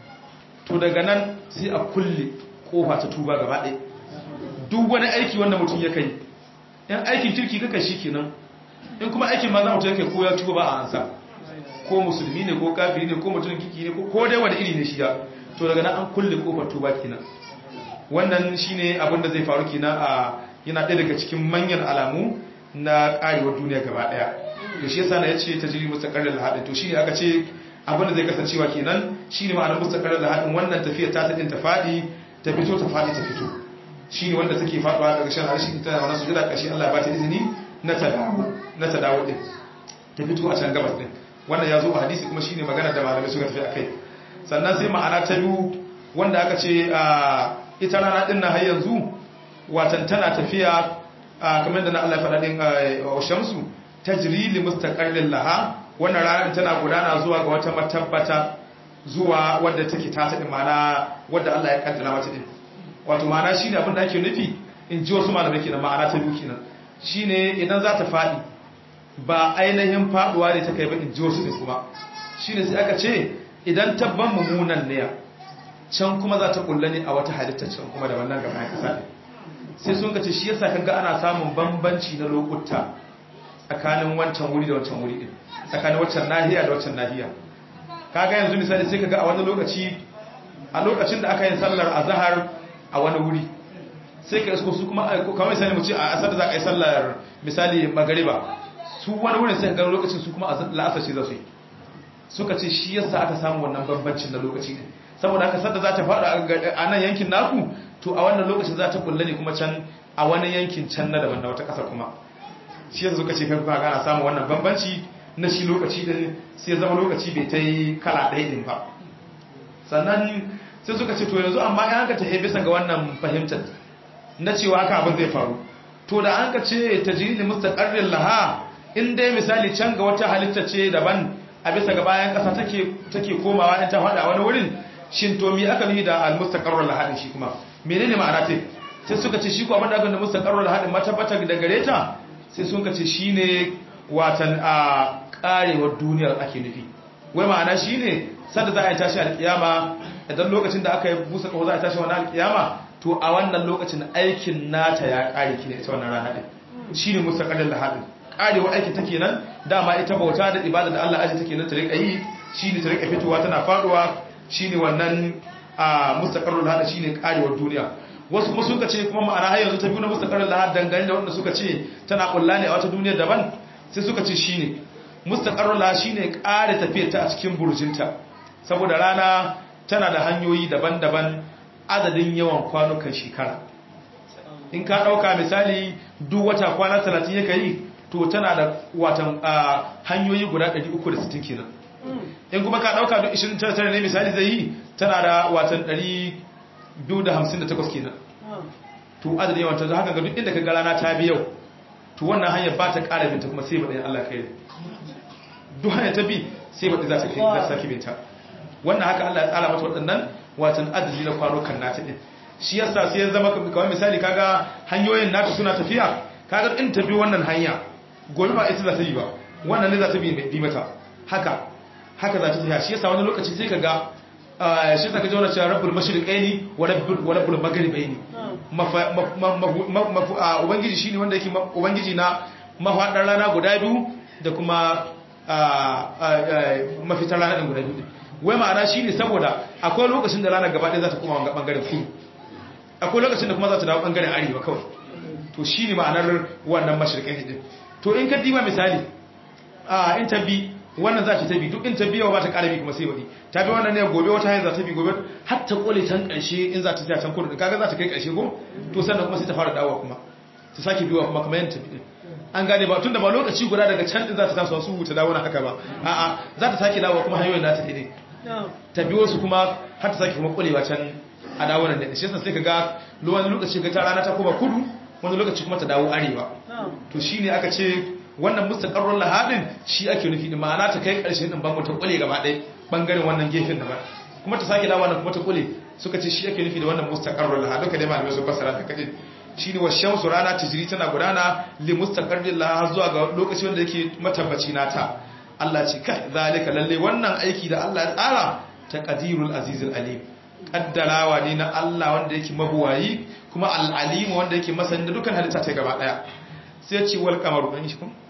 to daga nan sai a kulle kofa ta tuba gaba ɗaya duk wani aiki wanda mutum ya kai yan aikin kirki kaka shi kenan in kuma aikin manzo mutum yake ko ya tuba ba a ansa ko musulmi ne ko kafiri ne ko mutum kiki ne ko dai wani iri ne shi ya to daga nan an kulle kofar tuba kenan wannan shine abin da zai faru kenan a yana ɗaya daga cikin manyan alamu na karewar duniya gaba daya to shi yasa na yace tajri mustaqarrul lahadin to shine aka ce abin da zai kasancewa kenan shine ma'anar mustaqarrul lahadin wannan tafiya ta tsadin ta fadi ta fito ta fadi ta fito shine wanda take faduwa daga shan harshe ta wannan sujada kashi Allah ya ba ta izini na ta dawo na ta dawo din ta fito a can gabas din wannan ya zo a hadisi kuma shine magana da malamai suka tafi akai sannan sai ma'ana ta biyu wanda aka ce ita rana din nan har yanzu watan tana tafiya kamar da na Allah ya faɗa din wa shamsu tajri li mustaqarrin laha wannan ranar tana gudana zuwa ga wata matabbata zuwa wadda take ta taɗin mana wadda Allah ya kaddara mata din wato ma'ana shine abin da ake nufi in ji wasu malamai kenan ma'ana ta biyu kenan shine idan za ta faɗi ba ainihin faɗuwa ne ta kai ba in ji wasu ne kuma shine sai aka ce idan tabban mummunan ne can kuma za ta kulla ne a wata halitta can kuma da wannan gaba ya kasa sai sun ka ce shi yasa kaga ana samun bambanci na lokuta tsakanin wancan wuri da wancan wuri din tsakanin wancan nahiya da wancan nahiya kaga yanzu misali sai kaga a wani lokaci a lokacin da aka yi sallar azhar a wani wuri sai ka isko su kuma kamar misali mu ce a asar da za a yi sallar misali magariba su wani wurin sai ka ga lokacin su kuma la'asar ce za su yi suka ce shi yasa aka samu wannan bambancin na lokaci ne saboda haka sadda za ta faɗa a nan yankin naku to a wannan lokacin za ta kulle ne kuma can a wani yankin can na daban na wata ƙasa kuma shi yasa suka ce kai kuma gana samun wannan bambanci na shi lokaci din sai zama lokaci bai ta yi kala ɗaya ɗin ba sannan sai suka ce to yanzu amma ya hanka ta bisa ga wannan fahimtar na cewa haka abin zai faru to da an ka ce ta jiri mustaqarrin laha in dai misali can ga wata halitta ce daban a bisa ga bayan ƙasa take komawa in ta faɗa wani wurin shin to mi aka nuhi da al-mustaqarrul lahadin shi kuma menene ma'ana ce sai suka ce shi ko abin da aka da mustaqarrul lahadin matabbata da gare ta sai suka ce shine watan a karewar duniyar ake nufi wai ma'ana shine sanda za a yi tashi alkiyama idan lokacin da aka yi busa kawo za a tashi wannan alkiyama to a wannan lokacin aikin nata ya kare ki ita wannan rana din shine mustaqarrul lahadin karewar aikin take nan dama ita bauta da ibada da Allah aji take nan ta rika yi shine ta rika fitowa tana faduwa shine wannan a mustaqarrul hada shine karewar duniya wasu kuma suka ce kuma ma'ana har yanzu ta biyu na mustaqarrul hada dangane da wanda suka ce tana kulla ne a wata duniya daban sai suka ce shine mustaqarrul hada shine kare tafiyar ta a cikin burjinta saboda rana tana da hanyoyi daban-daban adadin yawan kwanukan shekara in ka dauka misali duk wata kwana 30 yake yi to tana da watan hanyoyi guda 360 kenan in kuma ka dauka duk 29 ne misali zai yi tana da watan 258 kenan to adadin yawan ta haka ga duk inda ka ga rana ta bi yau to wannan hanyar ba ta ƙara binta kuma sai ba ɗayan Allah kai duk hanyar ta bi sai ba za ta kai za ta sake binta wannan haka Allah ya tsara mata waɗannan watan adadi na kwanukan nata din shi yasa sai ya zama kamar misali kaga hanyoyin nata suna tafiya kaga in ta bi wannan hanya gobe ba ita za ta yi ba wannan ne za ta bi mata haka haka za ta tafiya shi yasa wani lokaci sai kaga shi ta kaji wani cewa rabbul mashriqaini wa rabbul wa rabbul maghribaini ubangiji shine wanda yake ubangiji na mafaɗar rana guda biyu da kuma mafitar rana ɗin guda biyu wai ma'ana shine saboda akwai lokacin da rana gaba ɗaya za ta koma wanga ɓangaren kudu akwai lokacin da kuma za ta dawo ɓangaren arewa kawai to shine ma'anar wannan mashriqaini din to in ka diba misali in ta bi wannan za ta bi duk in ta biya ba ta ƙara bi kuma sai wadi ta bi wannan ne gobe wata hanyar za ta bi gobe har ta kole can ƙarshe in za ta tsaya can kudu kaga za ta kai ƙarshe ko to sannan kuma sai ta fara dawowa kuma ta sake biyowa kuma kamar yadda ta bi an gane ba tunda ba lokaci guda daga can din za ta taso su ta dawo na haka ba a'a za ta sake dawowa kuma hanyoyin nata ne ta biyo su kuma har ta sake kuma kulewa can a dawo nan da shi yasa sai kaga wani lokaci ga ta rana ta koma kudu wani lokaci kuma ta dawo arewa to shine aka ce wannan mustaqarrul lahadin shi ake nufi din ma'ana ta kai karshen din bango ta kule gaba ɗaya bangaren wannan gefen da ba kuma ta sake dawo nan kuma ta kule suka ce shi ake nufi da wannan mustaqarrul lahad duka dai malamai su fassara ta kaje shine wa shamsu rana tijri tana gudana li mustaqarril lahad zuwa ga lokaci wanda yake matabbaci nata Allah ce kai zalika lalle wannan aiki da Allah ya tsara taqdirul azizul alim kaddarawa ne na Allah wanda yake mabuwayi kuma al-alim wanda yake masanin da dukkan halitta ta gaba daya sai ce wal qamaru dan shi kuma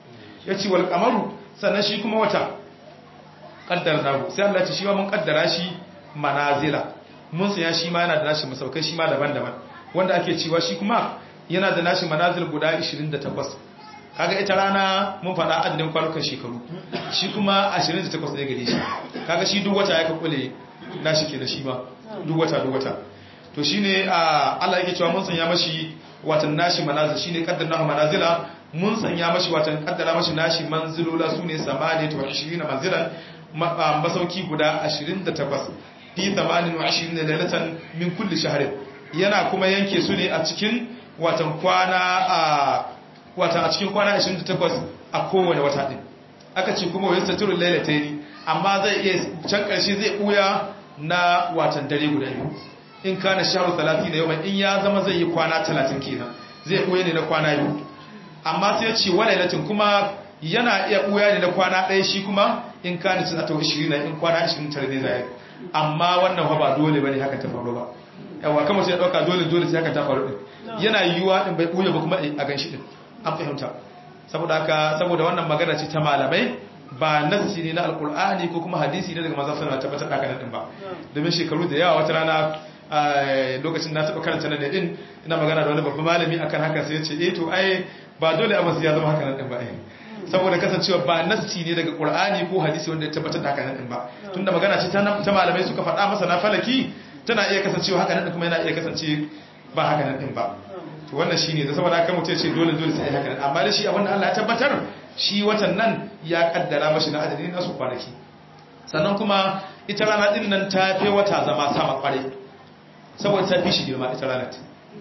yace wal qamaru sannan shi kuma wata qaddarnahu sai Allah ya ce shi ma mun kaddara shi manazila mun sanya shi ma yana da nashi masaukai shi ma daban-daban wanda ake cewa shi kuma yana da nashi manazil guda 28 kaga ita rana mun faɗa adadin kwanukan shekaru shi kuma 28 ne gare shi kaga shi duk wata ya ka kule nashi ke da shi ma duk wata duk wata to shine Allah yake cewa mun sanya mashi watan nashi manazil shine qaddarnahu manazila mun sanya mashi watan kaddara mashi nashi manzilula sune 28 manzilan masauki guda 28 fi 28 lailatan min kulli shahrin yana kuma yanke su ne a cikin watan kwana a watan a cikin kwana 28 a kowane wata din aka ce kuma wayar saturul lailataini amma zai iya can karshe zai buya na watan dare guda biyu in kana shahru 30 yawman in ya zama zai yi kwana 30 kenan zai buya ne na kwana biyu amma sai ya ce walailatin kuma yana iya buya ne na kwana ɗaya shi kuma in kana cin atawa 20 in kwana 29 ne zai amma wannan ba dole bane haka ta faru ba yawa kamar sai ya dauka dole dole sai haka ta faru din yana yiwuwa din bai buya ba kuma a ganshi din an fahimta saboda haka saboda wannan magana ce ta malamai ba nassi ne na alkur'ani ko kuma hadisi ne daga manzon sallallahu alaihi wasallam tabbatar din ba domin shekaru da yawa wata rana lokacin na taba karanta nan din ina magana da wani babban malami akan haka sai ya ce eh to ai ba dole a masu ya zama haka nan din ba eh saboda kasancewa ba nassi ne daga qur'ani ko hadisi wanda ya tabbatar da haka nan din ba tunda magana ce ta malamai suka faɗa masa na falaki tana iya kasancewa haka nan kuma yana iya kasance ba haka nan din ba to wannan shine da saboda haka mutum ce dole dole sai haka amma da shi abin da Allah ya tabbatar shi watan nan ya kaddara mashi na adadin nasu kwanaki sannan kuma ita rana din nan ta fi wata zama sama kware saboda ta fi shi girma ita rana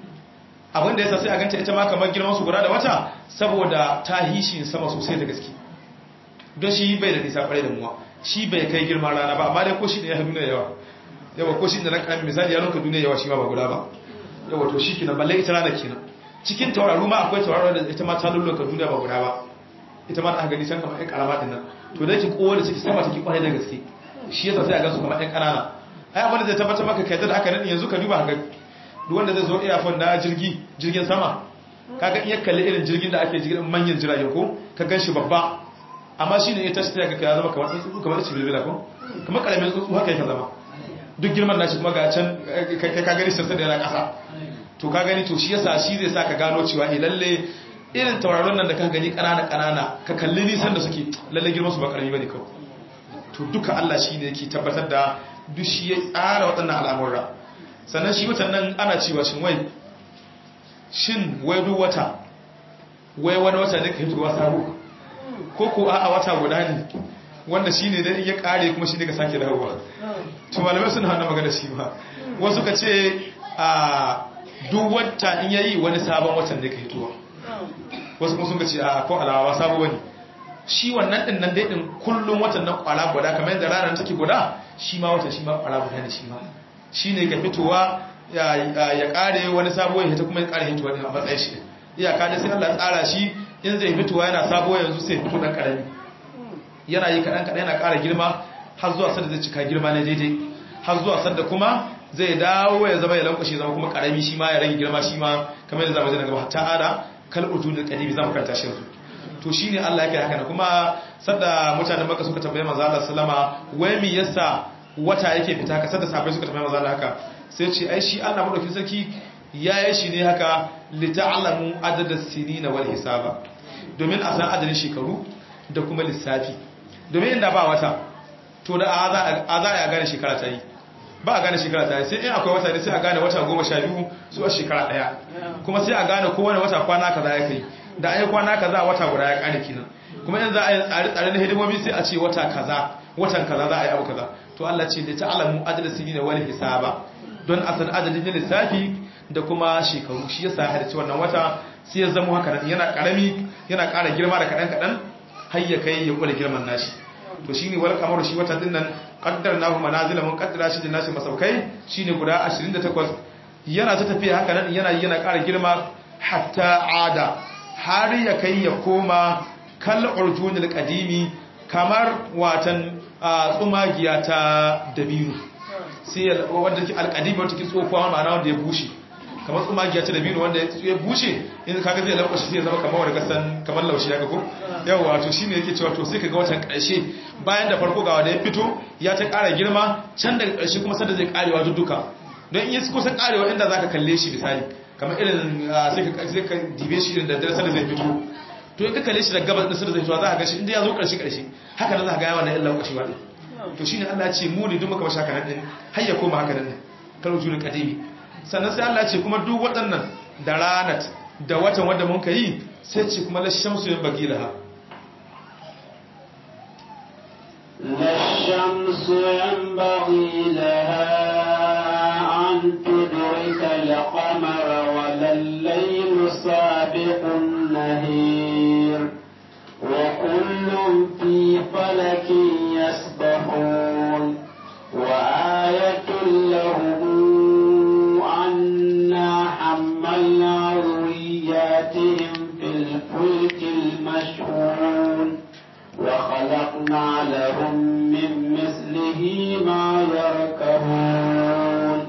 abin da yasa sai a ganta ita ma kamar girman su guda da wata saboda ta hishi sama sosai da gaske don shi bai da nisa kware da muwa shi bai kai girman rana ba amma dai ko shi ne ya fi duniya yawa yawa ko shi da na karamin misali ya nuka duniya yawa shi ma ba guda ba yawa to shi kenan balle ita rana kenan cikin tauraru ma akwai tauraro da ita ma ta lulluka duniya ba guda ba ita ma da aka gani can kamar ƴan karama din nan to da yake kowa da ciki sama take kwarai da gaske shi yasa sai a gansu kamar ƴan ƙanana ai abin da zai tabbatar maka kai da aka nan yanzu ka duba ga duk wanda zai zo airphone na jirgi jirgin sama kaga iya kalli irin jirgin da ake jirgin manyan jirage ko ka gan shi babba amma shi ne ya tashi ta ga ya zama kamar tsuntsu kamar cibirbila ko kamar karamin tsuntsu haka yake zama duk girman nashi kuma ga can kai ka gani sassa da yana ƙasa to ka gani to shi yasa shi zai sa ka gano cewa eh lalle irin tauraron nan da ka gani ƙanana ƙanana ka kalli nisan da suke lalle girman su ba ƙarami bane kawai to duka Allah shi ne yake tabbatar da duk shi ya tsara waɗannan al'amurra sannan shi watan nan ana cewa shin wai shin wai duk wata wai wani wata ne ka hitowa sabo ko ko a wata guda ne wanda shi ne dai ya kare kuma shi ne ka sake dawowa to malamai suna hana magana shi ba wasu ka ce a duk wata in yayi wani sabon watan da ka hitowa wasu kuma sun ka ce a ko alawa sabo wani shi wannan din nan dai din kullum watan nan kwala guda kamar yadda ranar take guda shi ma watan shi ma kwala guda ne shi ma shi ne ka fitowa ya kare wani sabo ya ta kuma ya kare hitowa din a matsayin shi iyaka da sai Allah tsara shi in zai fitowa yana sabo yanzu sai fito dan karami yana yi kaɗan kaɗan yana ƙara girma har zuwa sanda zai cika girma na daidai har zuwa sanda kuma zai dawo ya zama ya lankwashe zama kuma ƙarami shi ma ya rage girma shi ma kamar yadda zama zai gaba ta ada kal ujudul qadibi zamu karanta shi yanzu to shine Allah yake haka kuma sanda mutanen Makka suka tambaye manzo Allah sallama wai me yasa wata yake fita ka sanda sahabbai suka tambaye manzo Allah haka sai ce ai shi Allah madaukin sarki yayi shi ne haka li ta'lamu adada sinina wal hisaba domin a san adadin shekaru da kuma lissafi domin inda ba wata to da a za a gane shekara ta yi ba a gane shekara ta yi sai in akwai wata ne sai a gane wata goma sha biyu su a shekara daya kuma sai a gane kowane wata kwana kaza ya kai da an yi kwana kaza wata guda ya kare kinan kuma in za a yi tsare-tsare na hidimomi sai a ce wata kaza watan kaza za a yi abu kaza to Allah ce da ta'alamu adadin sini na wani hisaba don a san adadin na lissafi da kuma shekaru shi yasa ya halarci wannan wata sai ya zama haka yana karami yana ƙara girma da kaɗan kaɗan har ya kai ya kula girman nashi to shine wal kamaru shi wata dinnan qaddarnahu manazila mun qaddara shi da nashi masaukai shine guda 28 yana ta tafiya haka nan yana yana ƙara girma hatta ada har ya kai ya koma kal urjunil qadimi kamar watan tsumagiya ta dabiru sai wanda take alqadimi wanda take tsofuwa ma'ana wanda ya bushe kamar tsumagiya ta dabino wanda ya bushe in kaga zai lankwashe sai ya zama kamar wani kasan kamar laushi haka ko yawa to shine yake cewa to sai kaga watan karshe bayan da farko ga wanda ya fito ya ta ƙara girma can daga karshe kuma sanda zai karewa duka don in yi kusa karewa inda zaka kalle shi misali kamar irin sai ka sai ka dibe shi da dare sanda zai fito to in ka kalle shi da gabas da sanda zai fito za ka ga shi inda ya zo karshe karshe haka nan za ka ga yawan nan lankwashewa din to shine Allah ya ce mu ne duk muka bashi haka nan din har ya koma haka nan din kalu julul qadimi sannan sai Allah ce kuma duk waɗannan da ranat da watan wanda mun ka yi sai ce kuma la shamsu yin bagi laha الشمس ينبغي لها أن تدرك القمر ولا الليل سابق النهير وكل في فلك يسبحون وآية لهم أنا حملنا ذرياتهم في الفلك المشحون وخلقنا لهم من مثله ما يركبون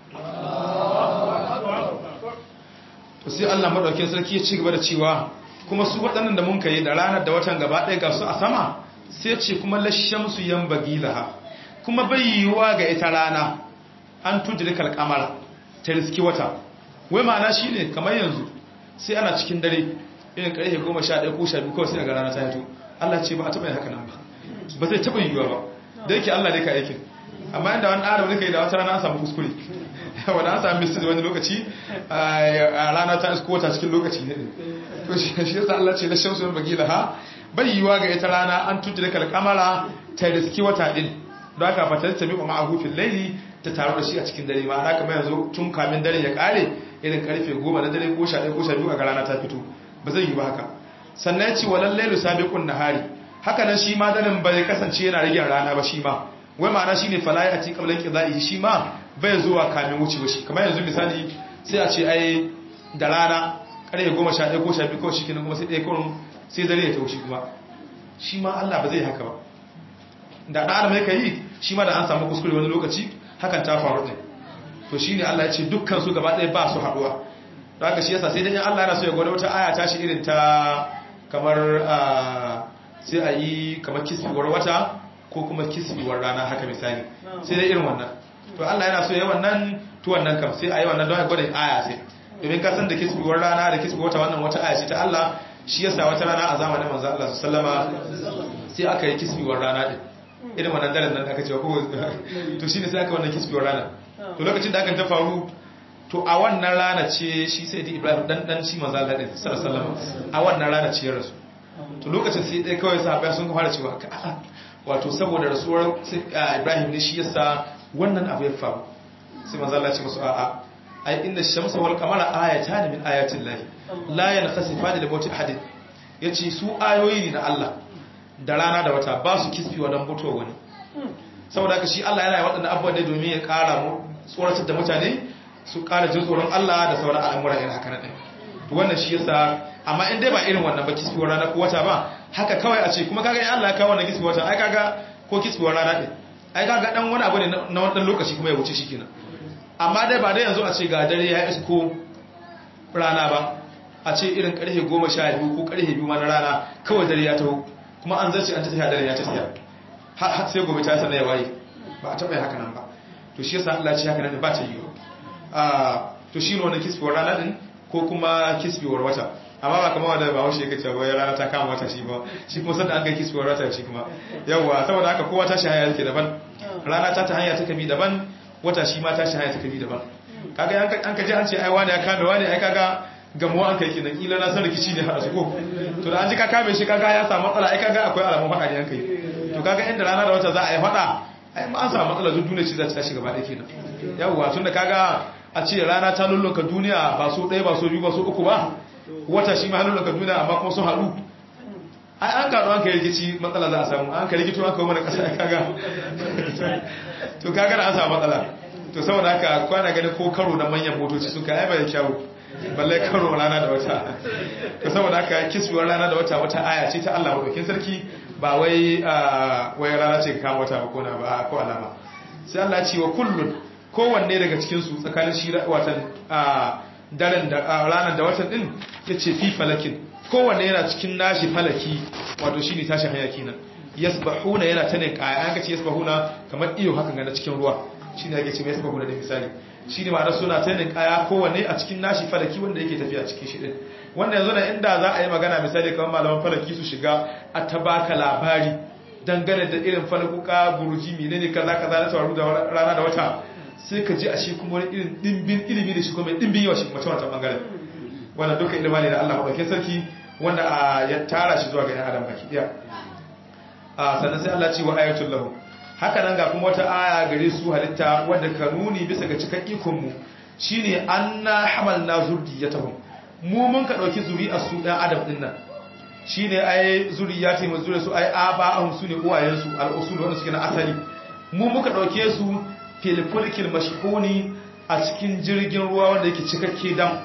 sai Allah madaukakin sarki ya ci gaba da cewa kuma su waɗannan da mun kai da ranar da watan gaba ɗaya ga su a sama sai ce kuma lashamsu yan bagilaha kuma bai yiwuwa ga ita rana an tudrikal kamara ta riski wata wai ma'ana shine kamar yanzu sai ana cikin dare irin karfe 11 ko 12 kawai sai ga rana ta fito Allah ce ba a taɓa yin haka nan ba ba zai taɓa yiwuwa ba da yake Allah ne ka aikin amma inda wani adam ne kai da wata rana an samu kuskure wanda an samu misali wani lokaci a rana ta isko wata cikin lokaci ne to shi yasa Allah ce la shamsu min bagila ha bai yiwuwa ga ita rana an tudrikal kamara ta riski wata din don haka fatar ta miƙa ma'ahu fil laili ta taru da shi a cikin dare ma'ana kamar yanzu tun kamin dare ya kare irin karfe 10 na dare ko 11 ko 12 a rana ta fito ba zai yi ba haka sannan ya ce walal lailu sabiqun nahari haka nan shi ma daren bai kasance yana rage rana ba shi ma wai ma'ana shine falai a cikin qablan qidai shi ma bai zuwa kamin wucewa shi kamar yanzu misali sai a ce ai da rana karfe 11 ko 12 ko shi kenan kuma sai ɗaya kurun sai dare ya taushi kuma shi ma Allah ba zai haka ba da ɗan adam yake yi shi ma da an samu kuskure wani lokaci hakan ta faru ɗin to shi ne Allah ya ce dukkan su gaba ɗaya ba su haɗuwa da haka shi yasa sai dai Allah yana so ya gwada wata aya ta shi irin ta kamar sai a yi kamar kisbiwar wata ko kuma kisbiwar rana haka misali sai dai irin wannan to Allah yana so ya yi wannan to wannan kam sai a yi wannan don ya gwada aya sai domin kasan da kisbiwar rana da kisbiwar wata wannan wata aya ce ta Allah shi yasa wata rana a zamanin manzo Allah sallama sai aka yi kisbiwar rana din irin wannan daren nan aka ce ko to shine sai aka wannan kisbiyar rana to lokacin da aka ta faru to a wannan rana ce shi sai da Ibrahim dan dan shi manzo Allah din sallallahu alaihi wasallam a wannan rana ce ya rasu to lokacin sai dai kawai sahabbai sun fara cewa wato saboda rasuwar Ibrahim ne shi yasa wannan abu ya faru sai manzo Allah ya ce musu a'a ai inna shamsa wal qamara ayatan min ayatin lahi la yankhasifani li mawti ahadin yace su ayoyi ne na Allah da rana da wata ba su kisfiwa don mutuwa wani saboda haka shi Allah yana yi waɗanda abubuwan ne domin ya ƙara tsoratar da mutane su ƙara jin tsoron Allah da sauran al'amura irin haka nan to wannan shi yasa amma in dai ba irin wannan ba kisfiwar rana ko wata ba haka kawai a ce kuma kaga in Allah ya kawo wannan kisfiwar wata ai kaga ko kisfiwar rana din ai kaga dan wani abu ne na wannan lokaci kuma ya wuce shi kenan amma dai ba dai yanzu a ce ga dare ya isko rana ba a ce irin karfe 12 ko karfe 2 ma na rana kawai dare ya taho kuma an zarce an ta tafiya dare ya ta tafiya har sai gobe ta sanar ya waye ba a taɓa yi haka nan ba to shi yasa Allah ce haka nan ba ta yi a to shi ne wannan kisbewar rana din ko kuma kisbewar wata amma ba kamar wanda ba haushe yake cewa wai rana ta kama wata shi ba shi kuma sanda an kai kisbewar wata shi kuma yawa saboda haka kowa ta shi hanya yake daban rana ta ta hanya ta kabi daban wata shi ma ta shi hanya ta kabi daban kaga an ka ji an ce ai wani ya kame wani ai kaga gamuwa an kai kenan kila na san rikici ne hada su ko to da an ji ka kame shi kaga ya samu matsala ai kaga akwai alamun fada ne an kai to kaga inda rana da wata za a yi fada ai ma an samu matsala duk duniya ce za ta tashi gaba ɗaya kenan yawwa tun da kaga a ce rana ta lullunka duniya ba so ɗaya ba so biyu ba so uku ba wata shi ma lullunka duniya amma kuma sun haɗu ai an kaɗu an kai rikici matsala za a samu an kai rikito an kawo mana ƙasa kaga to kaga da an samu matsala to saboda haka kwana ganin ko karo na manyan motoci sun kai bai kyawu balle karo rana da wata to saboda haka kiswar rana da wata wata aya ce ta Allah madaukin sarki ba wai wai rana ce ka kama wata ba ko na ba ko alama sai Allah ce wa kullun kowanne daga cikin su tsakanin shi watan daren da ranar da watan din yace fi falakin kowanne yana cikin nashi falaki wato shine tashi hayaki nan yasbahuna yana ta ne kaya an kace yasbahuna kamar iyo hakan ga na cikin ruwa shine yake ce yasbahuna da misali shine ma'ana suna ta ne kaya kowanne a cikin nashi falaki wanda yake tafiya cikin shi din wanda yanzu na inda za a yi magana misali kamar malaman falaki su shiga a tabaka labari dangane da irin falakuka buruji menene kaza kaza na tawaru da rana da wata sai ka ji a shi kuma wani irin dimbin ilimi da shi kuma dimbin yawa shi kuma ta wancan bangaren wannan duka ilima ne da Allah madaukakin sarki wanda ya tara shi zuwa ga yan adam baki daya sannan sai Allah ce wa ayatul lahu haka nan ga kuma wata aya gare su halitta wadda ka nuni bisa ga cikan ikon mu shine anna hamalna zurriyatahum mu mun ka dauki zuri'ar su dan adam din nan shine ai zuriyati mu zuriya su ai aba'ahum sune uwayen su al-usul wanda suke na asali mu muka dauke su fil fulkil mashhuni a cikin jirgin ruwa wanda yake cikakke dam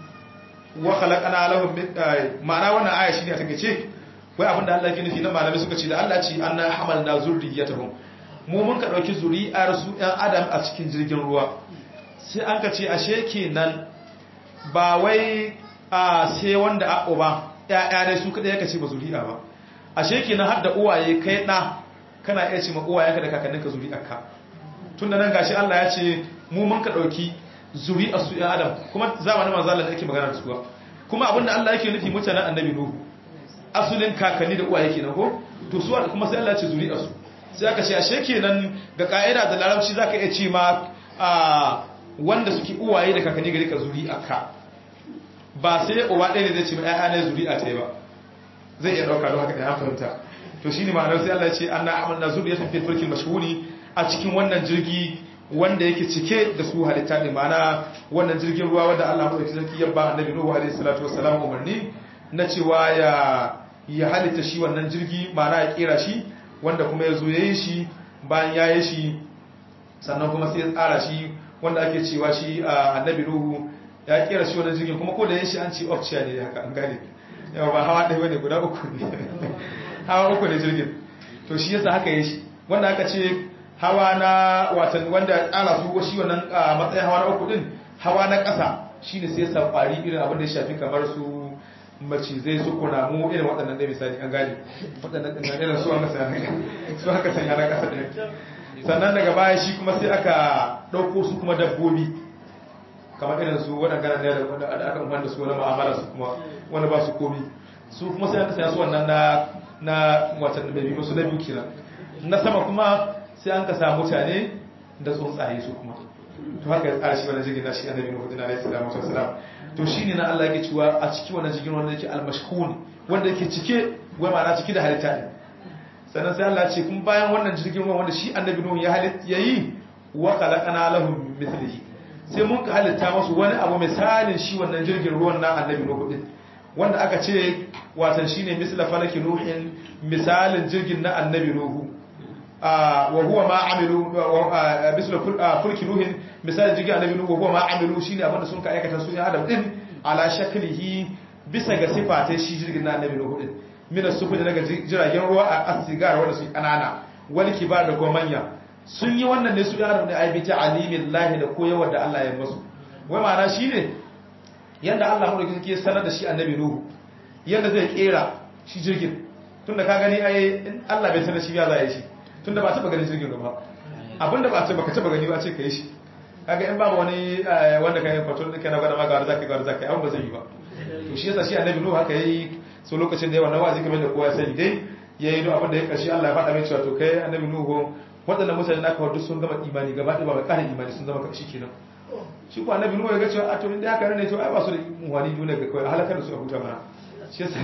wa khalaqana lahum ma'ana wannan aya shine a takeice wai abinda Allah yake nufi na malami suka ce da Allah ce anna hamalna zurriyatahum mu mun ka dauki zuri'ar su ɗan adam a cikin jirgin ruwa sai an ka ce ashe kenan ba wai a sai wanda a uba ƴaƴa dai su kadai yake ce ba zuri'a ba ashe kenan har da uwaye kai da kana iya ce ma uwayenka da kakanninka zuri'arka tunda nan gashi Allah ya ce mu mun ka dauki zuri'ar su ɗan adam kuma zamanin manzo Allah da yake magana da su kuma abinda Allah yake nufi mutanen annabi Nuhu asulin kakanni da uwaye kenan ko to su kuma sai Allah ya ce zuri'ar su sai aka ce ashe kenan ga ka'ida da larabci zaka iya ce ma a wanda suke uwaye da kakanni gari ka zuri'arka ba sai uwa ɗaya ne zai ce ma ƴaƴa ne zuri'a ta ba zai iya ɗauka don haka da ya fahimta to shine ma'anar sai Allah ya ce anna amanna zuriyatan fil fulkil mashhuri a cikin wannan jirgi wanda yake cike da su halitta ne ma'ana wannan jirgin ruwa wanda Allah madaukakin sarki ya ba annabi Nuhu alaihi salatu wassalam umarni na cewa ya ya halitta shi wannan jirgi ma'ana ya kera shi wanda kuma ya zo ya yi shi bayan ya yi shi sannan kuma sai ya tsara shi wanda ake cewa shi a annabi Nuhu ya kera shi wannan jirgin kuma ko da yin shi an ce option ne haka an gane yawa ba hawa ɗaya bane guda uku ne hawa uku ne jirgin to shi yasa haka yi shi wanda aka ce hawa na watan wanda tsara su shi wannan matsayin hawa na uku din hawa na ƙasa shine sai sa kwari irin abin da ya shafi kamar su macizai su kunamu irin waɗannan da misali an gane waɗannan ɗin irin su aka sanya su aka sanya na ƙasa ɗin sannan daga baya shi kuma sai aka ɗauko su kuma dabbobi kamar irin su waɗanda ne da aka umar da su wani ma'amala su kuma wani ba su komi su kuma sai aka sanya su wannan na na watan da bai su na biyu kenan na sama kuma sai an ka samu mutane da tsuntsaye su kuma to haka ya tsara shi wannan jirgin nashi annabi Nuhu din alaihi salatu wassalam to shine na Allah yake cewa a cikin wannan jirgin wanda yake al-mashhun wanda yake cike wai ma'ana cike da halitta ne sannan sai Allah ya ce kun bayan wannan jirgin ruwan wanda shi annabi Nuhu ya halitta yayi wa khalaqana lahum mithlihi sai mun ka halitta masu wani abu misalin shi wannan jirgin ruwan na annabi Nuhu din wanda aka ce watan shine misla falaki nuhin misalin jirgin na annabi Nuhu wa huwa ma amilu misla fulki nuhin misalin jirgin annabi Nuhu wa huwa ma amilu shine abinda sun ka aikata su ne adam din ala shaklihi bisa ga sifatai shi jirgin na annabi Nuhu din mina sufu da daga jiragen ruwa a asigar wanda su kanana wal kibar da kuma manya sun yi wannan ne su da adam da aibi ta alimin lahi da koyarwar da Allah ya masu wai ma'ana shine yanda Allah mu da sanar da shi annabi Nuhu yanda zai kera shi jirgin tunda ka gani ai Allah bai sanar shi ya zai shi tunda ba taba ganin jirgin ba abinda ba ce baka taba gani ba ce kai shi kaga in babu wani wanda kai fato da kai na gwada maka wanda zaka gwada zaka abin ba zai yi ba to shi yasa shi annabi Nuhu haka yayi so lokacin da yayi wannan wa'azi kamar da kowa ya sani dai yayi duk abin da ya karshe Allah ya faɗa mai cewa to kai annabi Nuhu waɗannan mutane naka duk sun gama imani gaba ɗaya ba mai ƙarin imani sun zama kashi kenan shi ko annabi Nuhu ya ga cewa a to inda haka ne to ai ba su da muhani duniya ga kai halakar da su a huta mana shi yasa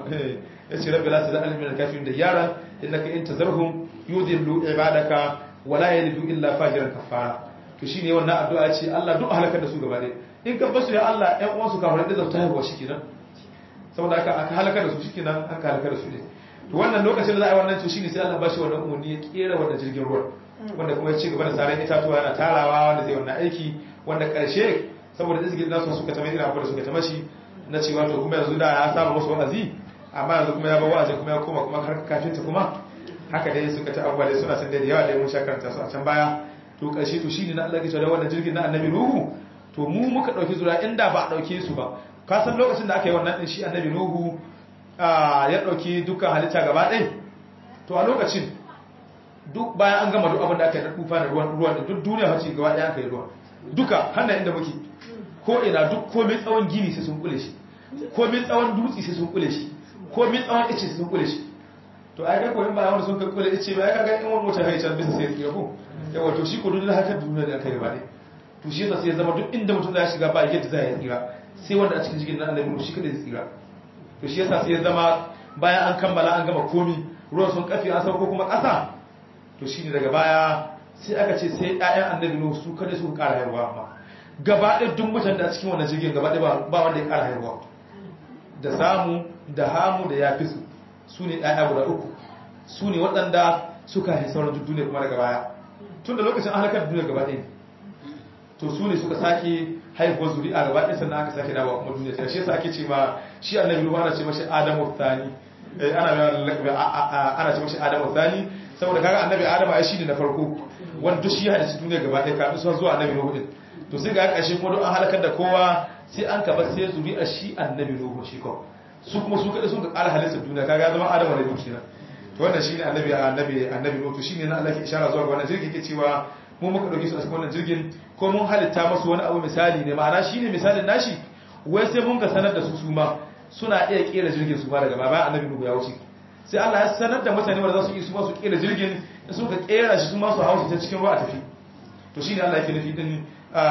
ya ce rabbi la tazal min al-kafirin da yara innaka in tazarhum yudillu ibadaka wala yalidu illa fajiran kafara to shine wannan addu'a ce Allah duk halakar da su gaba ɗaya in ka basu ya Allah ƴan uwansu kafirai da zauta haihuwa shikenan saboda aka aka halakar da su shikenan an ka halakar da su ne to wannan lokacin da za a yi wannan to shine sai Allah ba shi wannan umarni ya kera wannan jirgin ruwa wanda kuma ya ci gaba da saran itatuwa yana tarawa wanda zai wannan aiki wanda karshe saboda izgin nasu suka tama irin abu da suka tama shi na cewa to kuma yanzu da ya saba musu wa'azi amma yanzu kuma ya ba wa'azi kuma ya koma kuma har kafinta kuma haka dai suka ta abubuwa dai suna san da yawa da mun sha karanta su a can baya to karshe to shine na Allah ke cewa wannan jirgin na annabi Nuhu to mu muka dauki zuriya inda ba a dauke su ba ka san lokacin da aka yi wannan din shi annabi nuhu ya dauki dukkan halitta gaba ɗaya to a lokacin duk bayan an gama duk abin da aka yi na tufa da ruwan ruwan duk duniya hace gaba ɗaya aka yi ruwa duka hannun inda muke ko ina duk komai tsawon gini sai sun kule shi komai tsawon dutse sai sun kule shi komai tsawon ice sai sun kule shi to ai ga ko in ba wanda sun kai kule ice ba ya ga in wani mutum haicar bisa sai ya ko yawa to shi ko duk da haka duniya da aka yi gaba ɗaya to shi yasa sai ya zama duk inda mutum ya shiga ba yadda za ya tsira sai wanda a cikin jikin na annabi shi kada ya tsira to shi yasa sai ya zama bayan an kammala an gama komi ruwan sun kafi an sauko kuma ƙasa to shine daga baya sai aka ce sai ƴaƴan annabi nuhu su kada su ƙara haihuwa amma gaba ɗaya duk mutane da cikin wannan jirgin gaba ɗaya ba wanda ya ƙara haihuwa da samu da hamu da yafi su su ne ƴaƴa guda uku su ne waɗanda suka haifi sauran duniya kuma daga baya tun da lokacin an halakar duniya gaba ɗaya to su ne suka sake haihuwar zuri'a gaba ɗaya sannan aka sake dawowa kuma duniya ta shi yasa ake ce ma shi annabi nuhu ana ce mashi adamu thani ana ana ce mashi adamu thani saboda kaga annabi adamu ai shine na farko wanda duk shi hadisi duniya gaba ɗaya kafin su zuwa annabi nuhu din to sai ga ƙarshe kuma duk an halakar da kowa sai an kaba sai zuri'a shi annabi nuhu shi ko su kuma su kada sun ga ƙara halittar duniya kaga zama adamu da nuhu kenan to wannan shine annabi annabi annabi nuhu shine na Allah ke ishara zuwa ga wannan jirgin ke cewa mu muka dauke su a cikin wannan jirgin ko mun halitta masu wani abu misali ne ma'ana shine misalin nashi wai sai mun ga sanar da su su ma suna iya kera jirgin su ma daga baba annabi nuhu ya wuce sai Allah ya sanar da mutane wanda za su yi su ma su kera jirgin da suka kera shi su ma su hausa ta cikin ruwa a tafi to shine Allah yake nufi din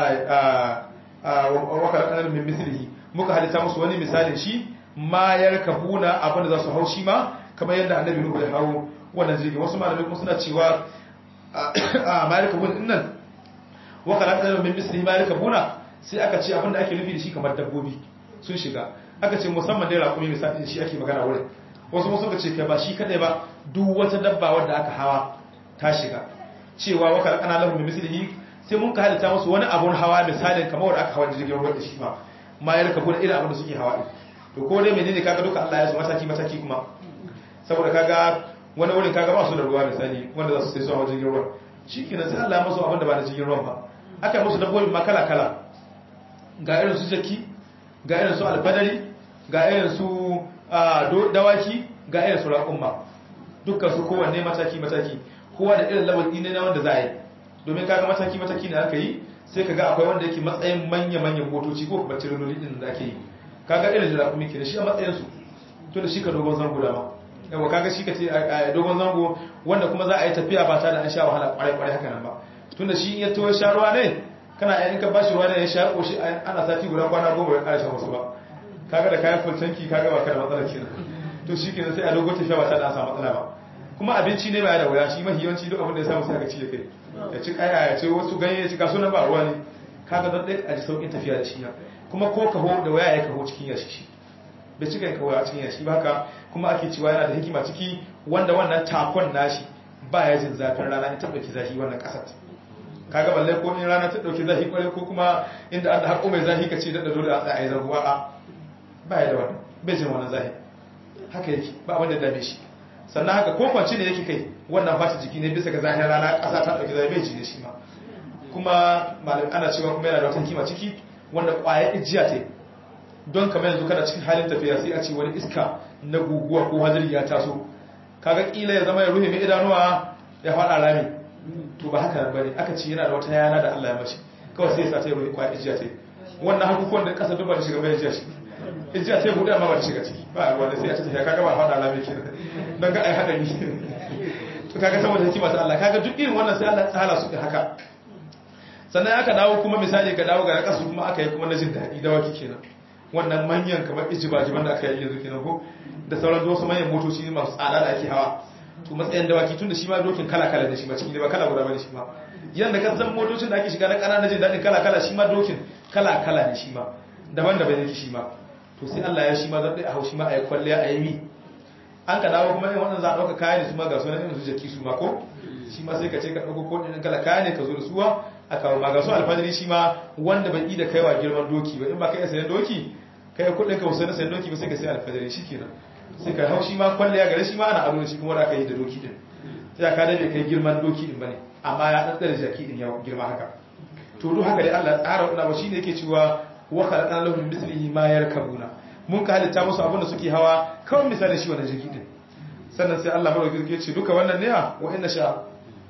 wa kalaqana min mislihi muka halitta musu wani misalin shi ma yarkabuna abin da za su hau shi ma kamar yadda annabi nuhu ya hawo wannan jirgin wasu malamai kuma suna cewa a malika bun dinnan wa kalaqana min mislihi malika buna sai aka ce abinda ake nufi da shi kamar dabbobi sun shiga aka ce musamman dai raƙumi misali shi ake magana wurin wasu wasu ka ce kai ba shi kadai ba duk wata dabba wadda aka hawa ta shiga cewa wa kalaqana lahu min mislihi sai mun ka halitta musu wani abun hawa misalin kamar wanda aka hawa jirgin ruwa da shi ma ma ya rika buna irin abin da suke hawa din to ko dai menene kaga duka Allah ya su mataki mataki kuma saboda kaga wani wurin kaga ba su da ruwa misali wanda za su sai su hawa jirgin ruwa shi kenan sai Allah ya masu abin da ba da jirgin ruwan ba aka musu dabbobin ma kala kala ga irin su jaki ga irin su alfadari ga irin su dawaki ga irin su raƙumma dukkan su kowanne mataki mataki kowa da irin labar ne na wanda za a yi domin kaga mataki mataki ne aka yi sai kaga akwai wanda yake matsayin manya manyan motoci ko kuma tirinoli din da ake yi kaga irin da raƙumi kenan shi a matsayin su to da shi ka dogon zango dama yawa kaga shi ka ce a dogon zango wanda kuma za a yi tafiya ba tare da an sha wahala kwarai kwarai haka nan ba tunda shi ya to sha ruwa ne kana yayin ka bashi ruwa ne ya sha koshi ana sati guda kwana goma ya ƙara wasu ba kaga da kayan full tanki kaga ba kada matsala kenan to shi kenan sai a dogon tafiya ba tare da an samu matsala ba kuma abinci ne ba da wuya shi mafi yawanci duk abin da ya samu sai ka ci ya kai ya ci kaya ya ci wasu ganye ya ci kaso na ba ruwa ne kaga don ɗaya a ji sauƙin tafiya da shi ya kuma ko kaho da waya ya kaho cikin yashi shi bai cika yin kawo a cikin yashi ba haka kuma ake cewa yana da hikima ciki wanda wannan takon nashi ba ya jin zafin rana in ta ɗauki zafi wannan ƙasar kaga balle ko in rana ta ɗauki zafi kwarai ko kuma inda an da haƙo mai zafi ka ce daɗa dole a tsaye a yi zarguwa a ba ya da wannan bai jin wannan zafi haka yake ba abin da dame shi sannan haka ko kwanci ne yake kai wannan fata jiki ne bisa ga zafin rana ƙasa ta ɗauki zafi bai ji da shi ma kuma malam ana cewa kuma yana da wata hikima ciki wanda ƙwayar ijiya ta don kamar yanzu kana cikin halin tafiya sai a ce wani iska na guguwa ko hadari ya taso kaga kila ya zama ya ruhe mai idanuwa ya faɗa rami to ba haka bane aka ce yana da wata yana da Allah ya mashi kawai sai ya sa ta ruhe kwa ijiya ta wannan hakukuwan da kasa duba da shiga bai ijiya shi ijiya ta buɗe amma ba ta shiga ciki ba wanda sai a ce tafiya kaga ba faɗa rami kenan don ga ai hadari to kaga saboda hikima ta Allah kaga duk irin wannan sai Allah ya tsara su haka sannan aka dawo kuma misali ka dawo ga kasu kuma aka yi kuma na jin daɗi dawaki kenan wannan manyan kamar ijibajiban da aka yi yanzu kenan ko da sauran wasu manyan motoci masu tsada da ake hawa to matsayin dawaki tun da shi ma dokin kala-kala da shi ma cikin da ba kala guda bane shi ma yanda ka san motocin da ake shiga na ƙananan jin daɗin kala-kala shi ma dokin kala-kala ne shi ma daban-daban yake shi ma to sai Allah ya shi ma zan a hau shi ma a yi kwalliya a yi mi an ka dawo kuma yin wannan za a ɗauka kaya ne su ma ga sunan irin su jaki su ma ko shi ma sai ka ce ka ɗauko ko ɗin kala kaya ne ka zo da suwa a kawo ma ga su alfajiri shi ma wanda bai yi da kaiwa girman doki ba in ba ka iya sayan doki kai kudin ka wasu na sayan doki ba sai ka sai alfajari shi kenan sai ka hau shi ma kwalliya gare shi ma ana ado shi kuma da aka yi da doki din sai ka da bai kai girman doki din bane amma ya dan tsare jaki din ya girma haka to duk haka dai Allah tsara wannan ba shine yake cewa wa khalaqna lahum mislihi ma yarkabuna mun ka halitta musu abin da suke hawa kawai misalin shi wannan jirgi din sannan sai Allah madaukakin ya ce duka wannan ne wa inna sha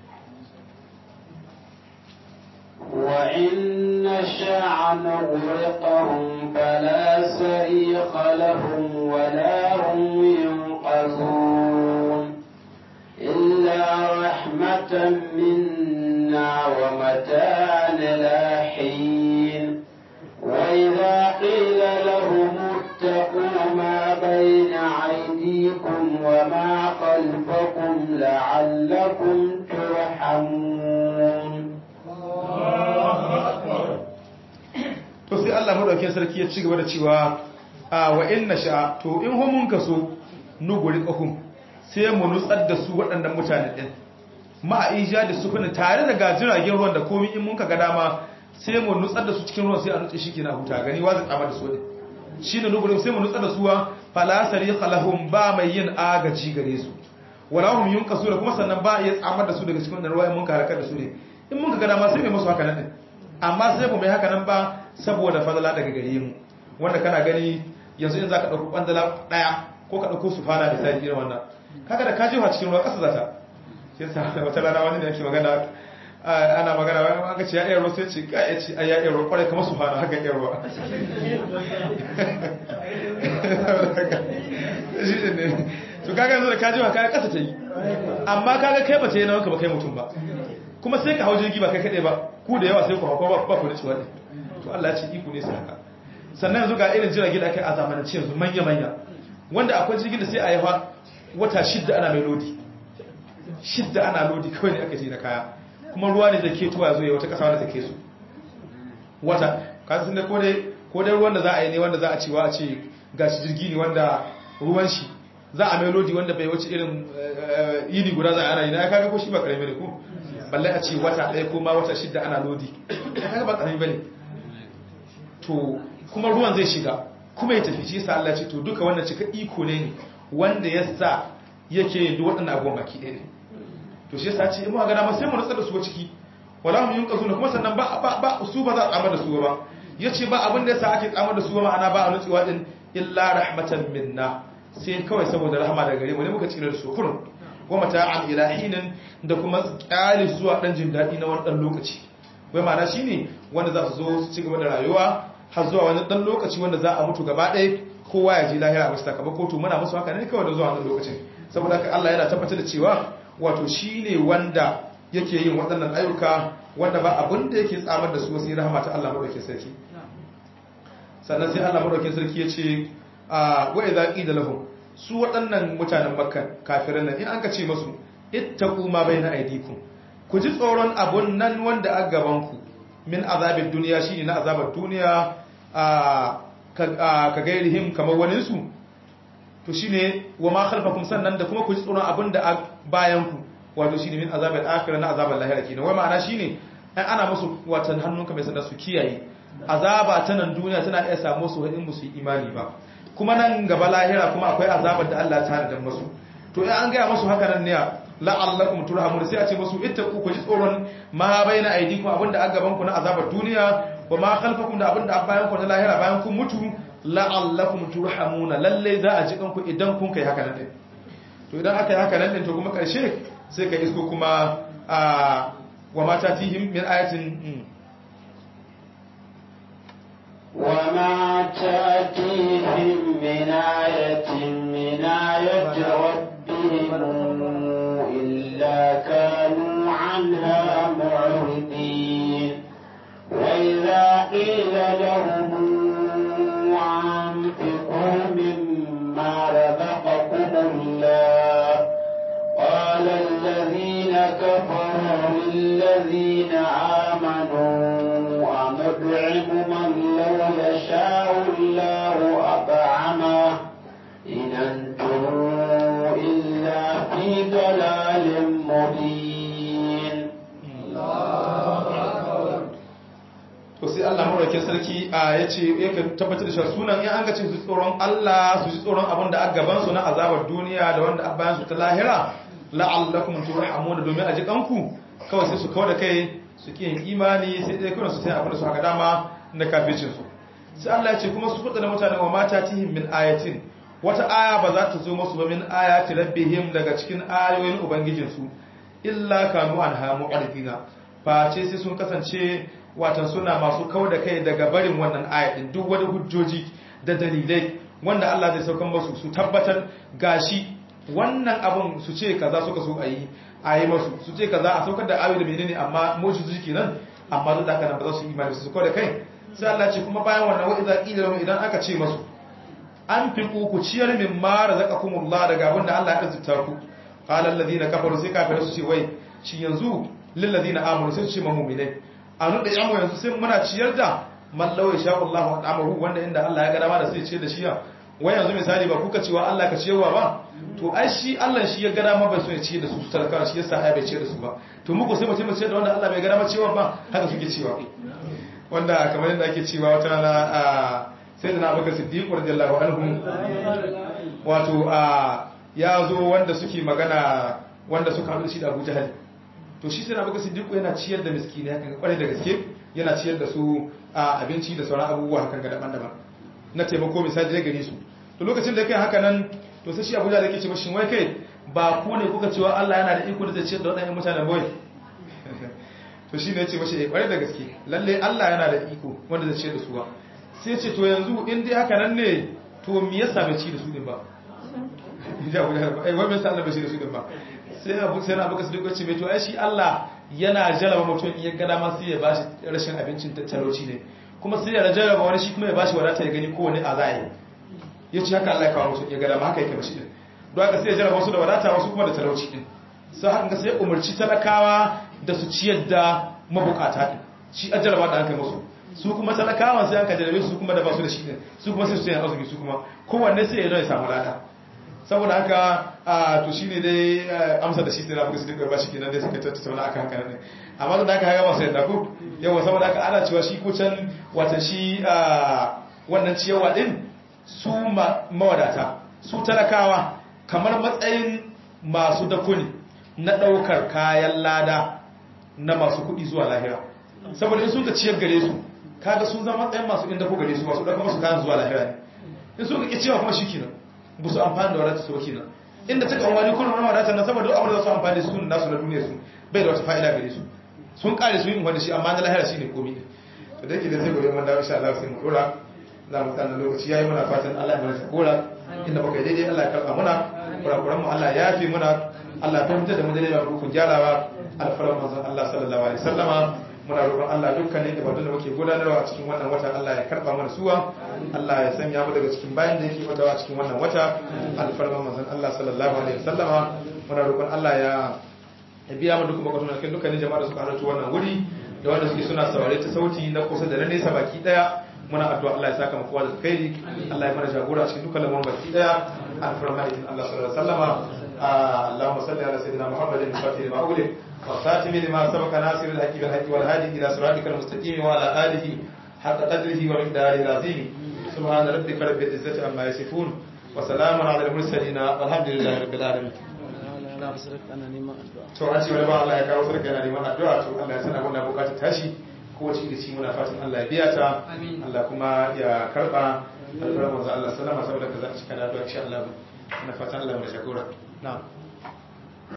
وإن نشاء نغرقهم فلا صريخ لهم ولا هم ينقذون إلا رحمة منا ومتاعا إلى حين وإذا قيل لهم اتقوا ما بين أيديكم وما خلفكم لعلكم ترحمون to sai Allah madaukakin sarki ya ci gaba da cewa a wa inna sha to in hu mun kaso nuguri kahum sai mu nutsar da su waɗannan mutane din ma a ija da sufuna tare da gajiragen ruwan da komai in mun ka ga dama sai mu nutsar da su cikin ruwan sai a nutse shi kina huta gani wa zai tsama da su ne shine nuguri sai mu nutsar da su wa fala sariqa lahum ba mai yin agaji gare su wala hum yunqasuna kuma sannan ba ya tsamar da su daga cikin wannan ruwa in mun ka harkar da su ne in mun ka ga dama sai mai musu haka nan din amma sai ba mai haka nan ba saboda fadala daga gare mu wanda kana gani yanzu in zaka dauko bandala daya ko ka dauko su fara da sai irin wannan kaga da ka jefa cikin ruwa kasa zata sai sa wata rana wani ne yake magana ana magana wani an ga ce ya ruwa sai ce ka ya ce ai ya ruwa kwarai kamar su fara haka ya ruwa shi ne to kaga yanzu da ka jefa kaga kasa ta yi amma kaga kai ba ta yi na wanka ba kai mutum ba kuma sai ka hau jirgi ba kai kaɗai ba ku da yawa sai ku hauka ba ku da ciwa ne to Allah ya ce iko ne sai haka sannan yanzu ga irin jirage da aka yi a zamanance yanzu manya-manya wanda akwai jirgin da sai a yi wata shidda ana mai lodi shidda ana lodi kawai ne aka ce da kaya kuma ruwa ne da ke tuwa ya zo ya wata ƙasa wanda take su wata kasu sun da ko dai ruwan da za a yi ne wanda za a cewa a ce ga shi jirgi ne wanda ruwan shi za a mai lodi wanda bai wace irin yini guda za a ana yi na ya kaga ko shi ba karami ne ko balle a ce wata ɗaya ko ma wata shidda ana lodi kaga ba karami bane to kuma ruwan zai shiga kuma ya tafi shi yasa Allah ce to duka wannan cika iko ne ne wanda ya sa yake yin duk waɗannan abubuwan baki ɗaya ne to shi yasa ce in muka ga dama sai mu nutsar da su ciki wala mu yunka suna kuma sannan ba ba ba su ba za a tsamar da su ba yace ba abin da yasa ake tsamar da su ba ma'ana ba a nutsewa din illa rahmatan minna sai kawai saboda rahama daga gare mu ne muka tsira da su kurun wa mata'an ilahinin da kuma kyale zuwa dan jin daɗi na wani dan lokaci wai ma'ana shine wanda za su zo su ci gaba da rayuwa har zuwa wani dan lokaci wanda za a mutu gaba ɗaya kowa ya ji lahira wasu sakamako to muna musu haka ne kawai da zuwa wannan lokacin saboda haka Allah yana tabbatar da cewa wato shine wanda yake yin waɗannan ayyuka wanda ba abin da yake tsamar da su sai rahama ta Allah madaukakin sarki sannan sai Allah madaukakin sarki ya ce a wa idza qila lahum su waɗannan mutanen makka kafiran nan in an ka ce musu ittaqu ma baina aydikum ku ji tsoron abun nan wanda a gaban ku min azabin duniya shine na azabar duniya ka gairihim kamar waninsu to shine wa ma khalfakum sannan da kuma ku ji tsoron abin da a bayan ku wato shine min azabil akhirah na azabar lahira kenan wai ma'ana shine an ana musu watan hannunka mai sanda su kiyaye azaba ta nan duniya tana iya samu su in musu imani ba kuma nan gaba lahira kuma akwai azabar da Allah ta da musu to in an gaya musu haka nan ne la'allakum turhamun sai a ce musu ittaqu ku ji tsoron ma baina aydikum abinda a gaban ku na azabar duniya wa ma khalfakum da abinda a bayan ku na lahira bayan kun mutu la'allakum turhamuna lalle za a ji kanku idan kun kai haka nan din to idan aka yi haka nan din to kuma karshe sai ka isko kuma a wa mata tihim min ayatin وما تأتيهم من آية من آية ربهم إلا كانوا عنها معرضين وإذا قيل لهم أنفقوا مما رزقكم الله قال الذين كفروا للذين آمنوا أنطعم من لو يشاء الله أطعمه إن أنتم إلا في ضلال مبين to sai Allah madaukakin sarki a yace yake tabbatar da sunan in an ga ce su tsoron Allah su ji tsoron abin da aka gaban su na azabar duniya da wanda aka bayan su ta lahira la'allakum turhamun domin a ji kanku kawai sai su kawo da kai su ki yin imani sai dai kuma su sai abin da su haka dama na kafircin su sai Allah ya ce kuma su kuɗa da mutane wa mata tihim min ayatin wata aya ba za ta zo musu ba min ayati rabbihim daga cikin ayoyin ubangijinsu illa kanu anha mu'ridina face sai sun kasance watan suna masu kau da kai daga barin wannan ayatin duk wani hujjoji da dalilai wanda Allah zai saukan masu su tabbatar gashi wannan abun su ce kaza suka so a yi a yi masu su ce kaza a saukar da ayoyi da menene amma moshi su kenan amma duk da haka nan ba za su yi imani su kau da kai sai Allah ce kuma bayan wannan wa idza qila lahum idan aka ce masu an fi ku ciyar min ma razaqakumullah daga abin da Allah ya arzuta ku qala alladhina kafaru sai kafirai su ce wai shi yanzu lil ladina amanu sai su ce ma mu'minai anu da yamu yanzu sai muna ciyar da man law yasha Allah wa amaru wanda inda Allah ya ga dama da sai ciyar da shi wai yanzu misali ba kuka cewa Allah ka ciyarwa ba to ai shi Allah shi ya ga dama ba so ya ciyar da su talaka shi yasa ai bai ciyar da su ba to muku sai mutum ciyar da wanda Allah bai ga dama ciyarwa ba haka suke cewa wanda kamar yadda ake cewa wata rana a sai da na abubakar siddiq radiyallahu anhu wato a ya zo wanda suke magana wanda suka haɗu shi da Abu Jahal to shi sai na abubakar siddiq yana ciyar da miskini hakan kwarai da gaske yana ciyar da su a abinci da sauran abubuwa hakan ga daban-daban na taimako misali da gani su to lokacin da kai haka nan to sai shi Abu Jahal yake ce mashi wai kai ba ku ne kuka cewa Allah yana da iko da zai ciyar da waɗannan mutanen boye to shi ne ya ce mashi eh kwarai da gaske lalle Allah yana da iko wanda zai ciyar da su ba sai ce to yanzu in dai haka nan ne to me yasa bai ci da su din ba ya wuya ba ai wai me yasa Allah bai ci da su din ba sai abu sai na baka sadiq ce mai to ai shi Allah yana jaraba mutum in ya ga dama sai ya bashi rashin abincin talauci ne kuma sai ya jaraba wani shi kuma ya bashi wadata ya gani kowane azai ya ce haka Allah ya kawo mutum ya ga dama haka yake mashi din don haka sai ya jaraba wasu da wadata wasu kuma da talauci din sai haka sai ya umarci talakawa da su ciyar da mabukata din shi a jaraba da aka musu su kuma talakawan sai aka jarabe su kuma da ba su da shi ne su kuma sai su yi azumi su kuma kowanne sai ya zo ya samu lada saboda haka a to shine dai amsa da shi sai na buga su duka ba shi kenan dai suka tattauna akan haka ne amma da aka haga masu yadda ko yawa saboda haka ana cewa shi ko can wata shi wannan ciyawa din su mawadata su talakawa kamar matsayin masu dakuni na daukar kayan lada na masu kuɗi zuwa lahira saboda in sun ka ciyar gare su kaga sun zama ɗayan masu inda ko gare su masu ɗauka masu kayan zuwa lahira ne in sun ka cewa kuma shi kenan ba su amfani da wadata su kenan inda ta amfani kullum na wadatar nan saboda abin da su amfani su nasu na duniya su bai da wata fa'ida gare su sun kare su yin wanda shi amma na lahira shi ne komi ne to da yake da zai gobe mun dawo insha Allah sai mu dora za mu tsana lokaci yayi muna fatan Allah ya mana sakora inda muka yi daidai Allah ya karba muna kurakuran mu Allah ya yafi muna Allah ya fahimta da mu daidai ba ku gyarawa alfaran manzon Allah sallallahu alaihi wasallama muna roƙon Allah dukkanin ibadun da muke gudanarwa a cikin wannan wata Allah ya karba mana suwa Allah ya sanya mu daga cikin bayan da yake fadawa a cikin wannan wata alfarman manzon Allah sallallahu alaihi wasallama muna roƙon Allah ya ya biya mu dukkan bukatun cikin dukkanin jama'a da suka halarci wannan wuri da wanda suke suna saurare ta sauti na kusa da na nesa baki daya muna addu'a Allah ya saka mu kowa da alkhairi Allah ya mana jagora cikin dukkan lamarin baki daya alfarman Allah sallallahu alaihi wasallama اللهم صل على سيدنا محمد الفاتح لما أغلق والخاتم لما سبق ناصر الحق بالحق والهادي إلى صراطك المستقيم وعلى آله حق قدره ومقداره العظيم سبحان ربك رب العزة عما يصفون وسلام على المرسلين والحمد لله رب العالمين to an ce wani ba Allah ya kawo sarki yana neman addu'a to Allah ya sana wannan bukatar tashi ko wace da shi muna fatan Allah ya biya ta Allah kuma ya karba alfarar manzo Allah sallama saboda ka za a cika da addu'a insha Allah muna fatan Allah ya shakura na'am